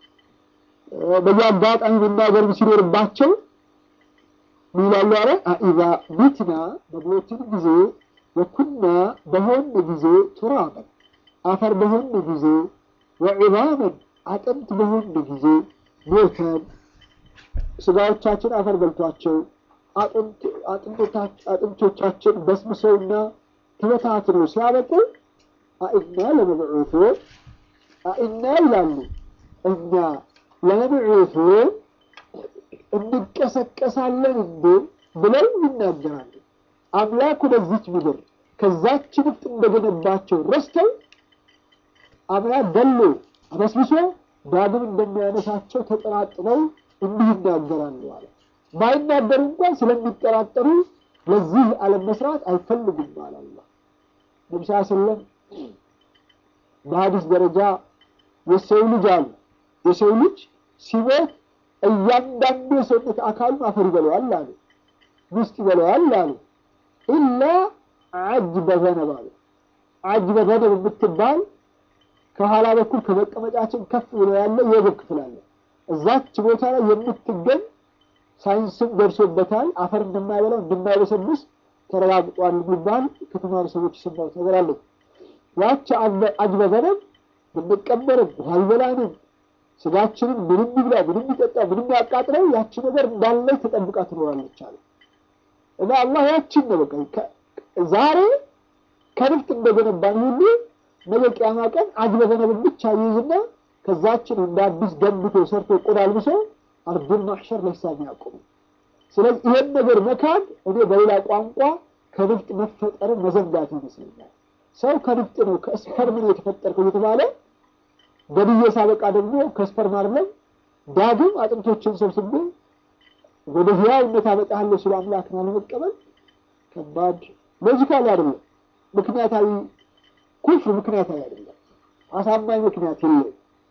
በየአጋጣሚ መናገርም ሲኖርባቸው ምን ይላሉ? አለ አኢዛ ሚትና በሞትን ጊዜ ወኩና በሆን ጊዜ ቱራበን አፈር በሆን ጊዜ ወዒዛመን አጥንት በሆን ጊዜ ሞተን ስጋዎቻችን አፈር በልቷቸው አጥንቶቻችን በስብሰውና ተበታትነው ሲያበቁ አኢና ለመብዑቱን አኢና ይላሉ እኛ ለመብዑቱን እንቀሰቀሳለን እንዴ ብለው ይናገራሉ። አምላክ ወደዚች ምድር ከዛች ንፍጥ እንደገነባቸው ረስተው አምላክ ገሎ አበስብሶ ዳግም እንደሚያነሳቸው ተጠራጥረው እንዲህ ይናገራሉ አለ። ባይናገሩ እንኳን ስለሚጠራጠሩ ለዚህ ዓለም መስራት አይፈልጉም አለ አላህ። ነቢ ስ ስለም በሀዲስ ደረጃ የሰው ልጅ አሉ የሰው ልጅ ሲሞት እያንዳንዱ የሰውነት አካሉን አፈር ይበለዋል አሉ፣ ውስጥ ይበለዋል አሉ። ኢላ አጅበ ዘነብ አሉ። አጅበ ዘነብ የምትባል ከኋላ በኩል ከመቀመጫችን ከፍ ብሎ ያለ የወገብ ክፍል አለ። እዛች ቦታ ላይ የምትገኝ ሳይንስም ደርሶበታል። አፈር እንደማይበላው እንደማይበሰብስ ተረጋግጧል የሚባል ከተማሪ ሰዎች የሰማሁት ነገር አለ። ያች አጅበ ዘነብ ብንቀበርም ውሃ ይበላንም ስጋችንን ምንም ይብላ ምንም ይጠጣ ምንም ያቃጥለው ያቺ ነገር እንዳለች ተጠብቃ ትኖራለች አለ እና አላህ ያችን ነው በቃ ዛሬ ከንፍጥ እንደገነባን ሁሉ ነገ ቅያማ ቀን አጅበ ዘነብን ብቻ ይይዝና ከዛችን እንደ አዲስ ገንብቶ ሰርቶ ቆዳ አልብሶ አርዱን ማሕሸር ለሂሳብ ያቆሙ። ስለዚህ ይሄን ነገር መካድ እኔ በሌላ ቋንቋ ከንፍጥ መፈጠርን መዘንጋት ይመስለኛል። ሰው ከንፍጥ ነው ከስፐርም ነው የተፈጠርከው እየተባለ ገድዬ ሳበቃ ደግሞ ከስፐርም አይደለም ዳግም አጥንቶችን ሰብስቤ ወደ ህያውነት አመጣለሁ ሲሉ አምላክን አለመቀበል ከባድ ሎጂካሊ አይደለም። ምክንያታዊ ኩፍር ምክንያታዊ አይደለም። አሳማኝ ምክንያት የለው።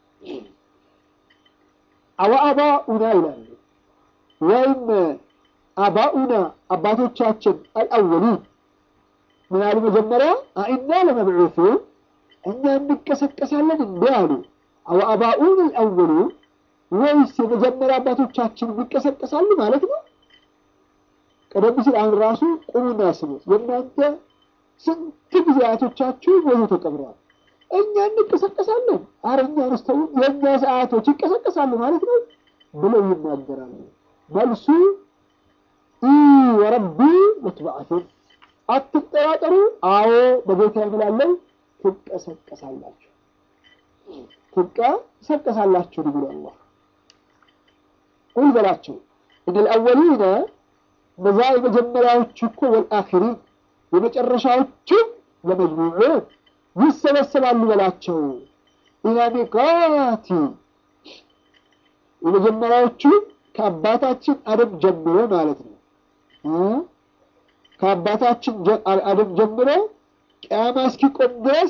አወአባኡና ይላሉ ወይም አባኡና አባቶቻችን አልአወሉን ምን አሉ? መጀመሪያ አኢና ለመብዑሱን እኛ እንቀሰቀሳለን እንዴ አሉ። አወአባኡን አልአወሉን ወይስ የመጀመሪያ አባቶቻችን ይቀሰቀሳሉ ማለት ነው? ቀደም ሲል አሁን ራሱ ቁሙና ስሙት። የእናንተ ስንት ጊዜ አያቶቻችሁ ሞቶ ተቀብረዋል። እኛ እንቀሰቀሳለን፣ ኧረ እኛ ነስተው የእኛ ሰዓቶች ይቀሰቀሳሉ ማለት ነው ብለው ይናገራሉ። መልሱ ወረቢ ለትበዓቱን አትጠራጠሩ፣ አዎ በጌታ የምላለው ትቀሰቀሳላችሁ፣ ትቀሰቀሳላችሁ ብሎ አላህ ቁል በላቸው እነል አወሊነ እነዛ የመጀመሪያዎቹ እኮ ወልአኺሪን የመጨረሻዎቹ ለመጅሙዑን ይሰበሰባሉ በላቸው። ኢላ ሚቃቲ የመጀመሪያዎቹ ከአባታችን አደም ጀምሮ ማለት ነው። ከአባታችን አደም ጀምሮ ቅያማ እስኪቆም ድረስ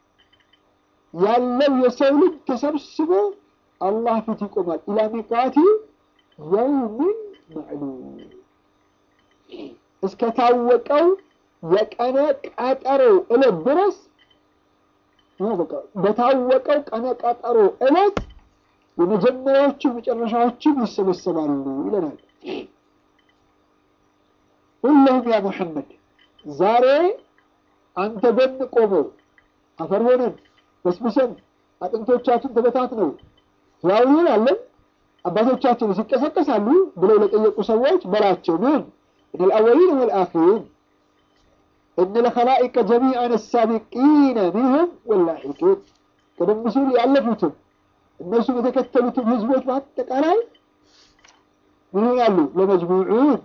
ያለው የሰው ልጅ ተሰብስቦ አላህ ፊት ይቆማል። ኢላ ሚቃቲ የውምን ማዕሉም እስከታወቀው የቀነ ቀጠሮ እለት ድረስ በታወቀው ቀነ ቀጠሮ እለት የመጀመሪያዎቹ መጨረሻዎችም ይሰበሰባሉ ይለናል። ሁለሁም ያ ሙሐመድ ዛሬ አንተ ጎን ቆመው አፈር ሆነን በስብሰን አጥንቶቻችን ተበታትነው ያው አለን አባቶቻችን ሲቀሰቀሳሉ ብለው ለጠየቁ ሰዎች በላቸው ምን እነ ልአወሊን ወልአኺሪን እነ ለኸላኢቀ ጀሚዐን ሳቢቂነ ሚንሁም ወላሒቂን ቀደም ሲል ያለፉትም እነሱም የተከተሉትም ህዝቦች በአጠቃላይ ምን ይሆናሉ? ለመጅሙዑን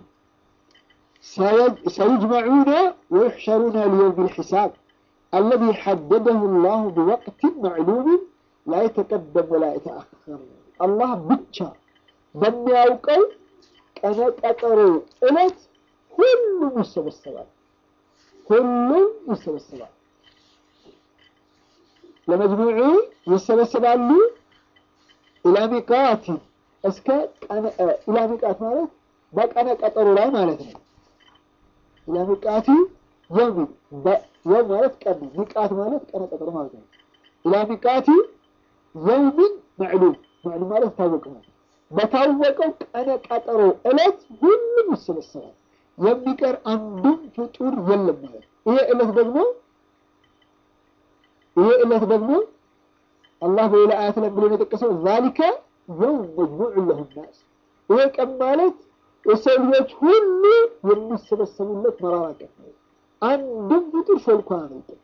ሰዩጅመዑነ ወዩሕሸሩነ ሊየውም ልሒሳብ አለዚ ሐደደሁ ላሁ ቢወቅትን ማዕሉምን ላ የተቀደም ወላ የተአኸር አላህ ብቻ በሚያውቀው ቀነ ቀጠሮ ዕለት ሁሉም ይሰበሰባል። ሁሉም ይሰበሰባል። ለመጅሙዑ ይሰበሰባሉ። ኢላሚቃት እስከ ኢላሚቃት ማለት በቀነ ቀጠሮ ላይ ማለት ነው። ኢላሚቃቲ የውሚን የውም ማለት ቀን ነው። ሚቃት ማለት ቀነ ቀጠሮ ማለት ነው። ኢላሚቃቲ የውሚን መዕሉም መዕሉም ማለት ታወቅ ነው። በታወቀው ቀነ ቀጠሮ ዕለት ሁሉም ይሰበሰባል። የሚቀር አንዱም ፍጡር የለም ማለት ይሄ ዕለት ደግሞ ይሄ ዕለት ደግሞ አላህ በሌላ አያት ላይ ብሎ የጠቀሰው ዛሊከ የውም መጅሙዕ ለሁ ናስ ይሄ ቀን ማለት የሰው ልጆች ሁሉ የሚሰበሰቡለት መራራ ቀን ነው። አንድም ፍጡር ሾልኮ አያመልጥም።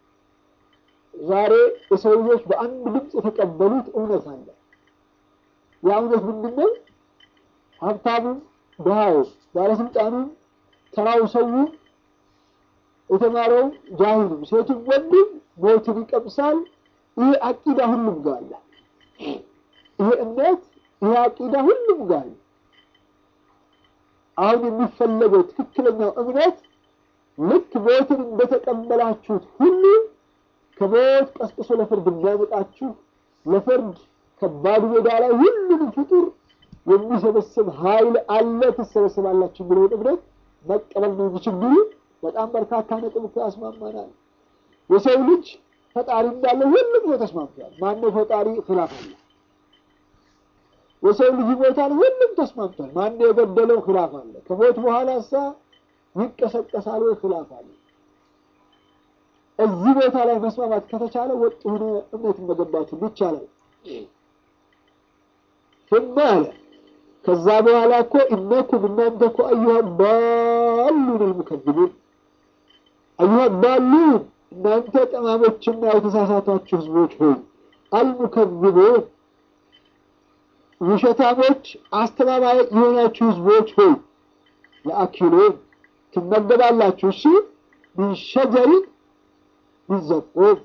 ዛሬ የሰው ልጆች በአንድ ድምፅ የተቀበሉት እውነት አለ። ያ እውነት ምንድን ነው? ሀብታሙም ድሃው፣ ባለስልጣኑም፣ ተራው ሰው፣ የተማረው ጃሂሉም፣ ሴቱም ወንዱም ሞትን ይቀምሳል። ይሄ አቂዳ ሁሉም ጋር አለ። ይሄ እምነት ይሄ አቂዳ ሁሉም ጋር አለ። አሁን የሚፈለገው ትክክለኛው እምነት ልክ ሞትን እንደተቀበላችሁት ሁሉ ከሞት ቀስቅሶ ለፍርድ የሚያመጣችሁ ለፍርድ ከባድ ሜዳ ላይ ሁሉንም ፍጡር የሚሰበስብ ኃይል አለ፣ ትሰበስባላችሁ የሚለውን እምነት መቀበል ነው እንጂ ችግሩ በጣም በርካታ ነጥብ እኮ ያስማማናል። የሰው ልጅ ፈጣሪ እንዳለ ሁሉም ሰው ተስማምቷል። ማነው ፈጣሪ? ኺላፍ አለ። የሰው ልጅ ይሞታል፣ ሁሉም ተስማምቷል። ማነው የገደለው? ኺላፍ አለ። ከሞት በኋላ ሳ ይቀሰቀሳል ወይ? ኺላፍ አለ። እዚህ ቦታ ላይ መስማማት ከተቻለ ወጥ ሆነ እምነትን መገንባት ይቻላል። ثم አለ ከዛ በኋላ እኮ እነኩም እናንተ እኮ አዩሃ ባሉን ልሙከذቡን አዩሃ ባሉን እናንተ ጠማሞችና የተሳሳታችሁ ህዝቦች ሆይ አልሙከذቡን ውሸታሞች አስተባባይ የሆናችሁ ህዝቦች ሆይ ለአኪሉን ትመገባላችሁ። እሺ ሚን ሸጀሪን ሚን ዘቁም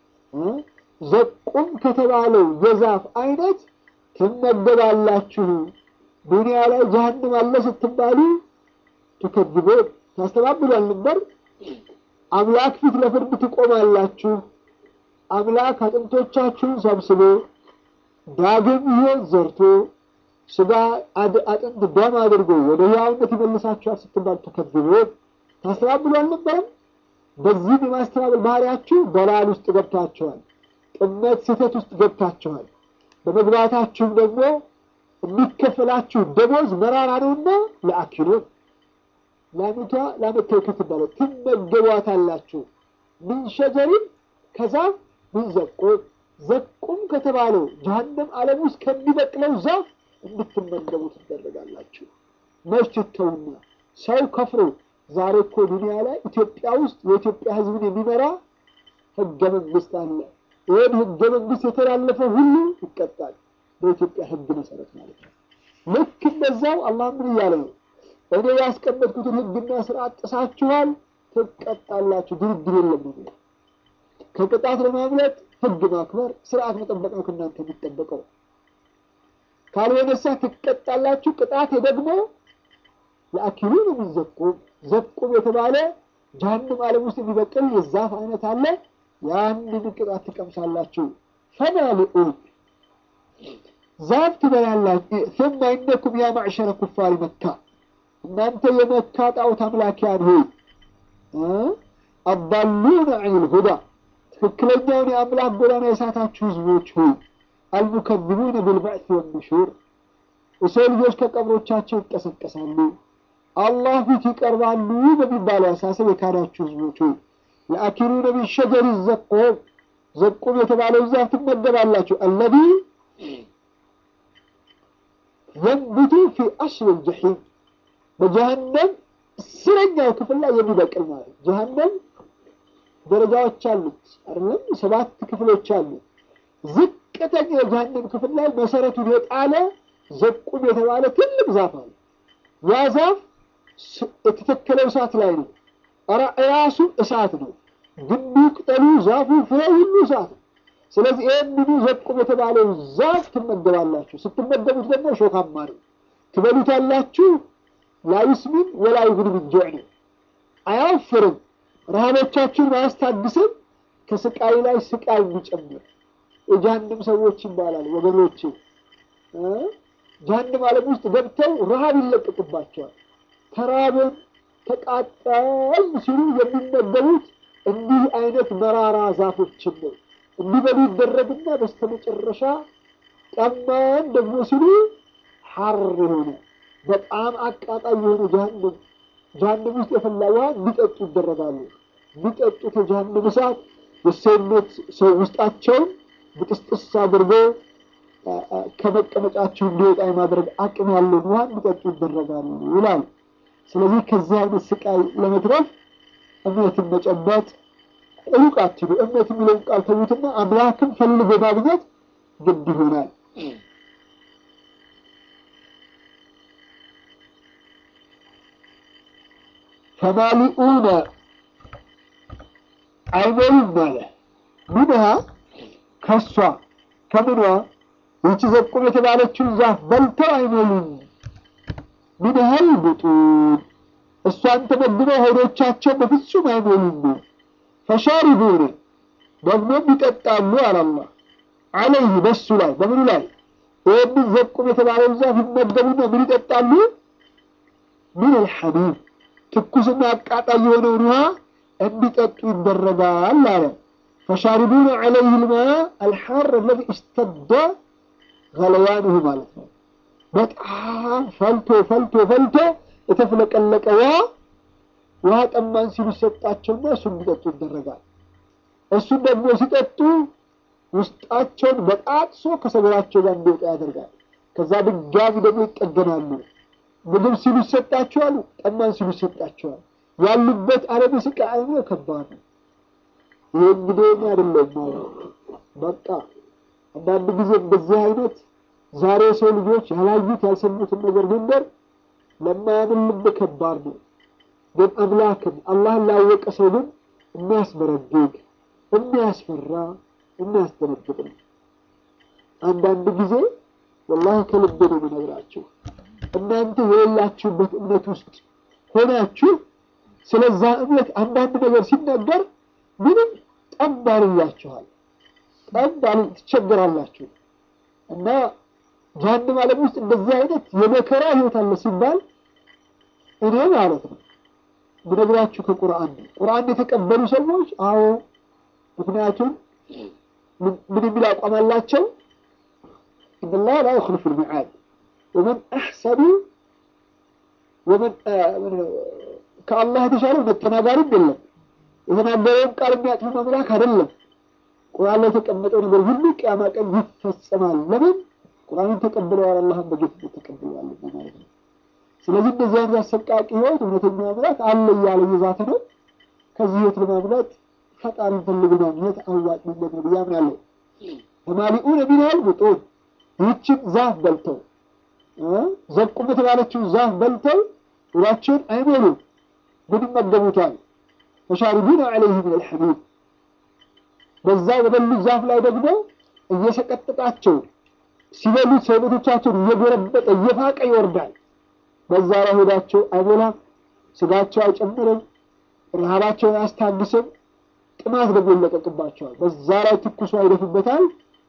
ዘቁም ከተባለው የዛፍ አይነት ትመገባላችሁ። ዱንያ ላይ ጀሀነም አለ ስትባሉ ትከዝቦን ታስተባብሉ አልነበር? አምላክ ፊት ለፍርድ ትቆማላችሁ። አምላክ አጥንቶቻችሁን ሰብስቦ ዳግም ሕይወት ዘርቶ ስጋ አጥንት ደም አድርጎ ወደ ሕያውነት ይመልሳችኋል ስትባል ትከዝቦን ታስተባብሉ አልነበረም? በዚህ የማስተባበል ባህሪያችሁ በላል ውስጥ ገብታችኋል። ጥመት ስህተት ውስጥ ገብታችኋል። በመግባታችሁም ደግሞ የሚከፈላችሁ ደሞዝ መራራ ነውና ለአኪሉን ላሚቷ ላመተውከት ትባለ ትመገቧታላችሁ። ምን ሸጀሪን ከዛፍ ምን ዘቁም ዘቁም ከተባለው ጀሀነም ዓለም ውስጥ ከሚበቅለው ዛፍ እንድትመገቡ ትደረጋላችሁ። መች ትተውና ሰው ከፍሮ ዛሬ እኮ ዱንያ ላይ ኢትዮጵያ ውስጥ የኢትዮጵያ ሕዝብን የሚመራ ህገ መንግስት አለ። ይህን ህገ መንግስት የተላለፈ ሁሉ ይቀጣል። በኢትዮጵያ ህግ መሰረት ማለት ነው። ልክ እንደዛው አላህ ምን እያለ ነው? እኔ ያስቀመጥኩትን ህግና ስርዓት ጥሳችኋል፣ ትቀጣላችሁ። ድርድር የለም ነው። ከቅጣት ለማምለጥ ህግ ማክበር፣ ስርዓት መጠበቅ ነው ከእናንተ የሚጠበቀው። ካልሆነሳ ትቀጣላችሁ። ቅጣት ደግሞ ለአኪሉ ነው የሚዘቁም ዘቁም የተባለ ጀሀነም ዓለም ውስጥ የሚበቅል የዛፍ አይነት አለ። ያንን ቅጣት ትቀምሳላችሁ። ፈማሊኡን ዛፍ ትበላላችሁ። ثم إنكم يا معشر كفار መካ እናንተ የመካ ጣዖት አምላኪያን ሆይ አባሉነ ዐኒል ሁዳ ትክክለኛውን የአምላክ ጎዳና የሳታችሁ ህዝቦች ሆይ አልሙከذቡነ ቢልበዕት ወንሹር የሰው ልጆች ከቀብሮቻቸው ይቀሰቀሳሉ፣ አላህ ፊት ይቀርባሉ በሚባለው አሳሰብ የካዳችሁ ህዝቦች ሆይ የአኪሉነ ሚን ሸጀሪ ዘቁም ዘቁም የተባለው ዛፍ ትመገባላችሁ። አለዚ የንብቱ ፊ አስል ልጀሒም በጀሀነም ስረኛው ክፍል ላይ የሚበቅል ማለት ጀሀነም ደረጃዎች አሉት አይደለም? ሰባት ክፍሎች አሉት። ዝቅተኛ የጀሀነም ክፍል ላይ መሰረቱን የጣለ ዘቁም የተባለ ትልቅ ዛፍ አለ። ያ ዛፍ የተተከለው እሳት ላይ ነው። ራሱ እሳት ነው። ግንዱ፣ ቅጠሉ፣ ዛፉ፣ ፍሬ ሁሉ እሳት ነው። ስለዚህ ይህንኑ ዘቁም የተባለው ዛፍ ትመገባላችሁ። ስትመገቡት ደግሞ ሾካማ ነው። ትበሉታላችሁ። ላዩስሚን ወላ ዩግኒ ሚን ጁዕ ነው። አያወፍርም፣ ረሃቦቻችሁን አያስታግስም። ከስቃይ ላይ ስቃይ የሚጨምር የጀሀነም ሰዎች ይባላል ወገኖቼ። ጀሀነም ዓለም ውስጥ ገብተው ረሃብ ይለቀቅባቸዋል። ተራብን ተቃጠል ሲሉ የሚመገቡት እንዲህ አይነት መራራ ዛፎችን ነው። እንዲበሉ ይደረግና በስተመጨረሻ ጠማን ደግሞ ሲሉ ሐር የሆነ በጣም አቃጣይ የሆነ ጀሀነም ጀሀነም ውስጥ የፈላ ውሃ እንዲጠጡ ይደረጋሉ። የሚጠጡት የጀሀነም እሳት የሰውነት ሰው ውስጣቸውን ብጥስጥስ አድርጎ ከመቀመጫቸው እንዲወጣ የማድረግ አቅም ያለውን ውሃ እንዲጠጡ ይደረጋሉ ይላል። ስለዚህ ከዚህ አይነት ስቃይ ለመትረፍ እምነትን መጨበጥ ሩቅ አትሉ። እምነት የሚለውን ቃል ተዉትና አምላክን ፈልጎ ማግኘት ግድ ይሆናል። ፈማሊኡነ አይሞሉም አለ። ምንሃ ከሷ ከምኗ ይቺ ዘቁም የተባለችውን ዛፍ በልተው አይሞሉም። ሚንሃል ቡጡን እሷን ተመግበው ሆዶቻቸው በፍጹም አይሞሉም። ፈሻሪቡነ ደግሞም ይጠጣሉ አላላ አለይህ በሱ ላይ በምኑ ላይ ይህንን ዘቁም የተባለውን ዛፍ ይመገቡና ምን ይጠጣሉ? ምን አልሐሚም ትኩስና አቃጣይ የሆነውን ውሃ እንዲጠጡ ይደረጋል አለ። ፈሻሪቡነ ዐለይህ ልማ አልሐር አለዚ እስተደ ገለያንሁ ማለት ነው። በጣም ፈልቶ ፈልቶ ፈልቶ የተፍለቀለቀ ውሃ ውሃ ጠማን ሲሉ ይሰጣቸውና እሱ እንዲጠጡ ይደረጋል። እሱን ደግሞ ሲጠጡ ውስጣቸውን በጣጥሶ ከሰገራቸው ጋር እንዲወጣ ያደርጋል። ከዛ ድጋሚ ደግሞ ይጠገናሉ። ምግብ ሲሉ ይሰጣቸዋል፣ ጠማን ሲሉ ይሰጣቸዋል። ያሉበት ዓለም ስቃይ አይነ ከባድ ነው። ይህ እንግዲህ እኔ አይደለም በቃ አንዳንድ ጊዜ እንደዚህ አይነት ዛሬ የሰው ልጆች ያላዩት ያልሰሙትን ነገር መንገር ለማያምን ልብ ከባድ ነው። ግን አምላክን አላህን ላወቀ ሰው ግን የሚያስበረግግ የሚያስፈራ የሚያስደነግጥ ነው። አንዳንድ ጊዜ ወላሂ ከልብ ነው የምነግራችሁ እናንተ የሌላችሁበት እምነት ውስጥ ሆናችሁ ስለዛ እምነት አንዳንድ ነገር ሲነገር ምንም ጠብ አልላችኋል፣ ጠብ ትቸገራላችሁ። እና ጀሀነም ዓለም ውስጥ እንደዚህ አይነት የመከራ ህይወት አለ ሲባል እኔ ማለት ነው ብነግራችሁ ከቁርአን ነው። ቁርአን የተቀበሉ ሰዎች አዎ፣ ምክንያቱም ምን የሚል አቋም አላቸው? ኢነላህ ላ ዩኽሊፉ ልሚዓድ ወመን አሕሰኑ ወመን ከአላህ የተሻለ ተናጋሪም የለም። የተናገረውን ቃል የሚያጥፍ አምላክ አይደለም። ቁርአን ላይ የተቀመጠው ነገር ሁሉ ቅያማ ቀን ይፈጸማል። ለምን? ቁርአንን ተቀብለዋል፣ አላህን በጌትነት ተቀብለዋል ማለት ነው። ስለዚህ እንደዚህ አይነት አሰቃቂ ህይወት እውነተኛ አምላክ አለ እያለ እየዛተ ነው። ከዚህ ህይወት ለማምለጥ ፈጣሪን ፈልግ ማግኘት አዋጭ መንገድ ነው ብዬ አምናለሁ። ተማሊኡነ ሚነል ቡጡን ይህችን ዛፍ በልተው ዘቁም የተባለችውን ዛፍ በልተው ሆዳቸውን አይሞሉም፣ ግን ይመገቡታል። ፈሻሪቡነ ዐለይህ ሚነል ሐሚም በዛ በበሉት ዛፍ ላይ ደግሞ እየሰቀጠጣቸው ሲበሉት ሰውነቶቻቸውን እየጎረበጠ እየፋቀ ይወርዳል። በዛ ላይ ሆዳቸው አይሞላም፣ ስጋቸው አይጨምርም፣ ረሃባቸውን አያስታግስም። ጥማት ደግሞ ይለቀቅባቸዋል። በዛ ላይ ትኩሱ አይደፉበታል።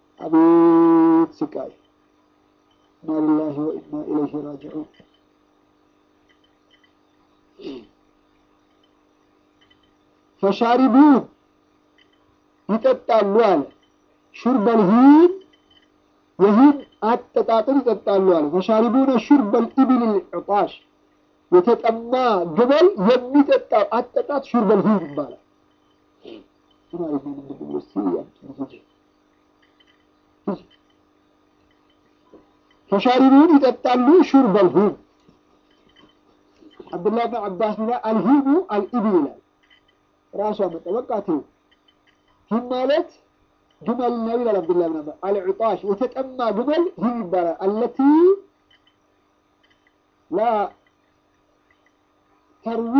አቤት ስቃይ! ኢና ሊላሂ ወኢና ኢለይሂ ራጂዑን። ፈሻሪቡን ይጠጣሉ አለ ሹርበል ሂን የሂን አጠጣጥን ይጠጣሉ አለ። ፈሻሪቡነ ሹርበል ኢብል ልዕጣሽ የተጠማ ግመል የሚጠጣው አጠጣት ሹርበል ሂን ይባላል። ፈሻሪቡን ይጠጣሉ ሹርበል ሂን አብዱላህ ብን አባስ ሚላ አልሂሙ አልኢብል ይላል። ራሷ መጠ በቃ ተይው ሂም ማለት ግመል ነው ይላል አብዱላህ ብን አባስ። አልዕጣሽ የተጠማ ግመል ሂም ይባላል። አለቲ ላ ተርዊ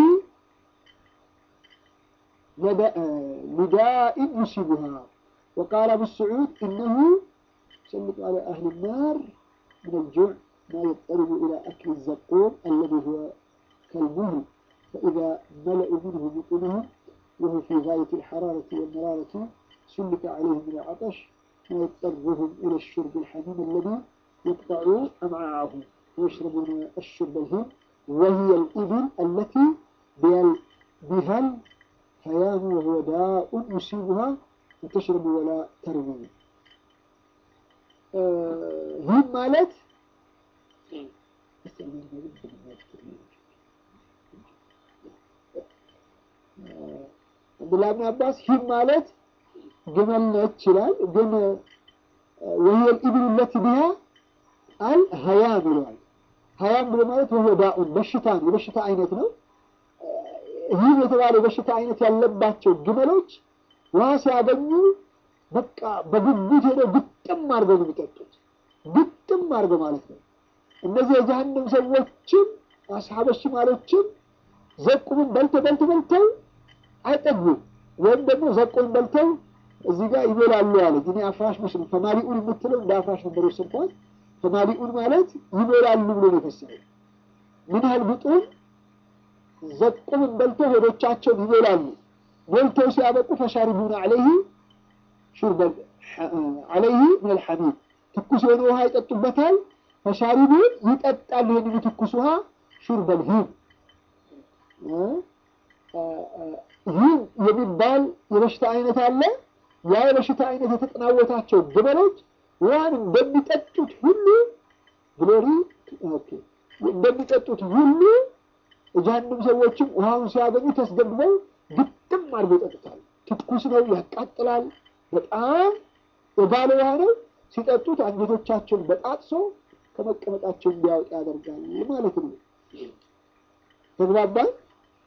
ሊዳኢን ዩሲቡሃ ወቃለ አቡ ስዑድ እነሁ يسلط على أهل النار من الجوع ما يضطرب إلى أكل الزقوم الذي هو كالمهل فإذا ملأوا منه بطونهم وهو في غاية الحرارة والمرارة سلط عليهم من العطش ما يضطرهم إلى الشرب الحميم الذي يقطع أمعاءهم ويشربون الشرب الهيم وهي الإبل التي بها الهيام وهو داء يصيبها وتشرب ولا تروي ይህም ማለት አብዱላህ ብን አባስ ይህም ማለት ግመል ነች ይላል። ግን ወህየል ኢብሉ ለቲ ቢሃ አል ሀያም ይለዋል። ሀያም ብሎ ማለት ወህወ ዳኡን በሽታ ነው፣ የበሽታ አይነት ነው። ይህም የተባለ የበሽታ አይነት ያለባቸው ግመሎች ውሃ ሲያገኙ በቃ በጉጉት ሄደው ግጥም አድርገው ነው የሚጠጡት። ግጥም አድርገው ማለት ነው። እነዚህ የጀሀነም ሰዎችም አስሓበ ሽማሎችም ዘቁምን በልተው በልተው በልተው አይጠግቡም። ወይም ደግሞ ዘቁምን በልተው እዚህ ጋር ይበላሉ አለች። እኔ አፍራሽ መስሎኝ ፈማሊኡን የምትለው እንደ አፍራሽ ነበር የወሰድኳት። ፈማሊኡን ማለት ይበላሉ ብሎ ነው የፈሰረው። ምን ያህል ብጡን ዘቁምን በልተው ሆዶቻቸውን ይበላሉ። በልተው ሲያበቁ ፈሻሪቡን አለይህ ሹርበል አለይህ ምን ልሐሚድ ትኩስ የሆነ ውሃ ይጠጡበታል። ፈሻሪቡን ይጠጣሉ ይህንን ትኩስ ውሃ ሹርበል ሂም ይህ የሚባል የበሽታ አይነት አለ። ያ የበሽታ አይነት የተጠናወታቸው ግመሎች ውሃን እንደሚጠጡት ሁሉ ግሎሪ እንደሚጠጡት ሁሉ ጀሃነም ሰዎችም ውሃውን ሲያገኙ ተስገብበው ግጥም አድርገው ይጠጡታል። ትኩስ ነው፣ ያቃጥላል። በጣም የጋለ ውሃ ነው። ሲጠጡት አንጀቶቻቸውን በጣጥሶ ከመቀመጣቸው እንዲያወጣ ያደርጋል ማለት ነው። ተግባባን?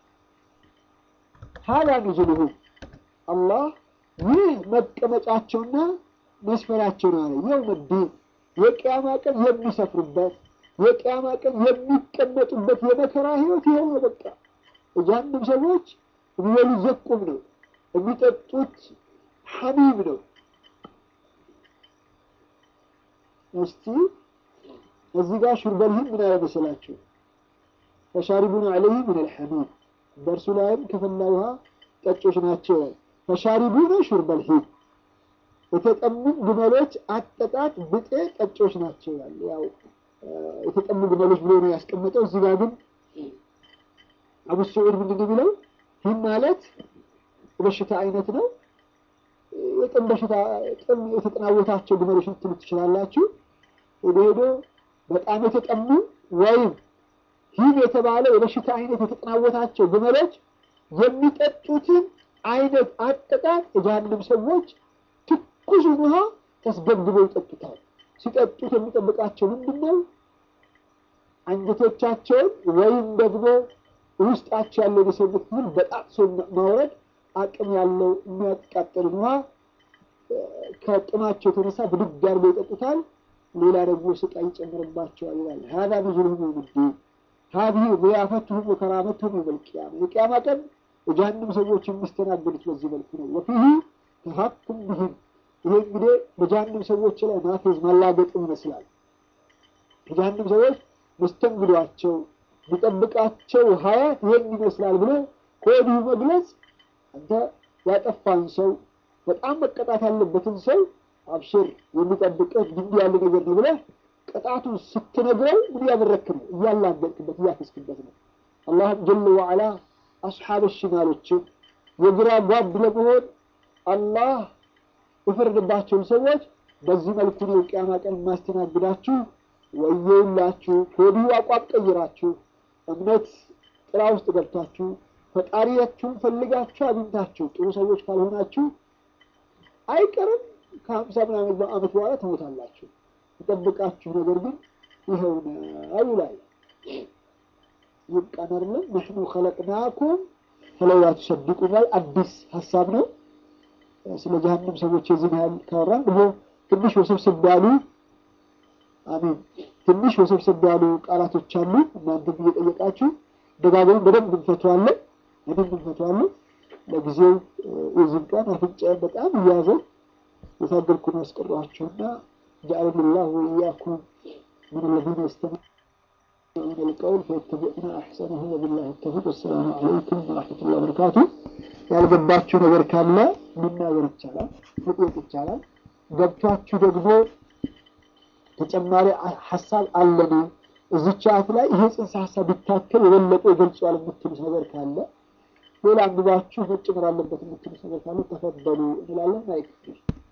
ሀላ ኑዙሉሁም አላህ ይህ መቀመጫቸውና መስፈራቸው ነው አለ። የውመ ዲን የቅያማ ቀን የሚሰፍሩበት የቅያማ ቀን የሚቀመጡበት የመከራ ህይወት ይኸው ነው። በቃ እያንም ሰዎች የሚበሉት ዘቁም ነው፣ የሚጠጡት ሐሚም ነው። እስቲ እዚህ ጋር ሹርበልህም ምን ያለ መሰላቸው? ፈሻሪቡን አለይህ ምን አልሐሚም በእርሱ ላይም ከፈላ ውሃ ጠጮች ናቸው። ፈሻሪቡነ ሹርበል ሂም የተጠሙ ግመሎች አጠጣት ብጤ ጠጮች ናቸው። ያለ ያው የተጠሙ ግመሎች ብሎ ነው ያስቀመጠው። እዚህ ጋር ግን አቡ ስዑድ ምንድን ነው የሚለው? ሂም ማለት የበሽታ አይነት ነው። የጥም በሽታ ጥም የተጠናወታቸው ግመሎች ልትሉ ትችላላችሁ። ሄዶ ሄዶ በጣም የተጠሙ ወይም ሂም የተባለ የበሽታ አይነት የተጠናወታቸው ግመሎች የሚጠጡትን አይነት አጠጣጥ የጀሃነም ሰዎች ትኩሱን ውሃ ተስገብግበው ይጠጡታል። ሲጠጡት የሚጠብቃቸው ምንድን ነው? አንጀቶቻቸውን ወይም ደግሞ ውስጣቸው ያለው የሰውነት ክፍል በጣጥሶ ማውረድ አቅም ያለው የሚያቃጥልን ውሃ ከጥማቸው የተነሳ ብድግ አድርገው ይጠጡታል። ሌላ ደግሞ ስቃይ ይጨምርባቸዋል ይላል። ሀዛ ኑዙሉሁም የውመ ሀዚህ ዚያፈትሁም ወከራመትሁም የውመል ቂያማ የቂያማ ቀን የጀሃነም ሰዎች የሚስተናገዱት በዚህ መልኩ ነው። ወፊህ ተሀኩም ብህም ይሄ እንግዲህ በጀሃነም ሰዎች ላይ ማፌዝ ማላገጥም ይመስላል። የጀሃነም ሰዎች መስተንግዷቸው ቢጠብቃቸው ሀያት ይሄን ይመስላል ብሎ ከወዲሁ መግለጽ አንተ ያጠፋን ሰው በጣም መቀጣት ያለበትን ሰው አብሽር የሚጠብቅህ እንዲህ ያለ ነገር ነው ብለህ ቅጣቱን ስትነግረው ምን ያበረክ ነው? እያላገጥክበት እያፈስክበት ነው። አላህም ጀለ ወዐላ አስሓብ ሽማሎችን የግራ ጓድ ለመሆን አላህ የፈረደባቸውን ሰዎች በዚህ መልኩ ነው ቅያማ ቀን የማስተናግዳችሁ። ወየውላችሁ ከወዲሁ አቋም ቀይራችሁ እምነት ጥላ ውስጥ ገብታችሁ ፈጣሪያችሁን ፈልጋችሁ አግኝታችሁ ጥሩ ሰዎች ካልሆናችሁ አይቀርም ከሀምሳ ምናምን ዓመት በኋላ ትሞታላችሁ። የጠብቃችሁ ነገር ግን ይኸው ነው ይላል። ይብቃን አይደለም ነሕኑ ኸለቅናኩም ፈለውላ ቱሰዲቁን ላይ አዲስ ሀሳብ ነው። ስለ ጀሃነም ሰዎች የዚህን ያህል ካወራን ደግሞ ትንሽ ወሰብሰብ ያሉ አሚን ትንሽ ወሰብሰብ ያሉ ቃላቶች አሉ። እናንተም እየጠየቃችሁ ደጋግመን በደንብ እንፈተዋለን በደንብ እንፈተዋለን። ለጊዜው የዚህን ቀን አፍንጫዬን በጣም እያያዘ የታገልኩ ነው ያስቀሯቸውና جعلني الله وإياكم من الذين يستمعون القول فيتبعون أحسنه وبالله التوفيق والسلام عليكم ورحمة الله وبركاته ያልገባችሁ ነገር ካለ መናገር ይቻላል፣ መጠየቅ ይቻላል። ገብቷችሁ ደግሞ ተጨማሪ ሀሳብ አለን እዚች ሰዓት ላይ ይሄ ጽንሰ ሀሳብ ቢታከል የበለጠ ይገልጸዋል የምትሉት ነገር ካለ ሌላ አንብባችሁ መጨመር አለበት የምትሉት ነገር ካለ ተፈበሉ እንላለን። አይክፍል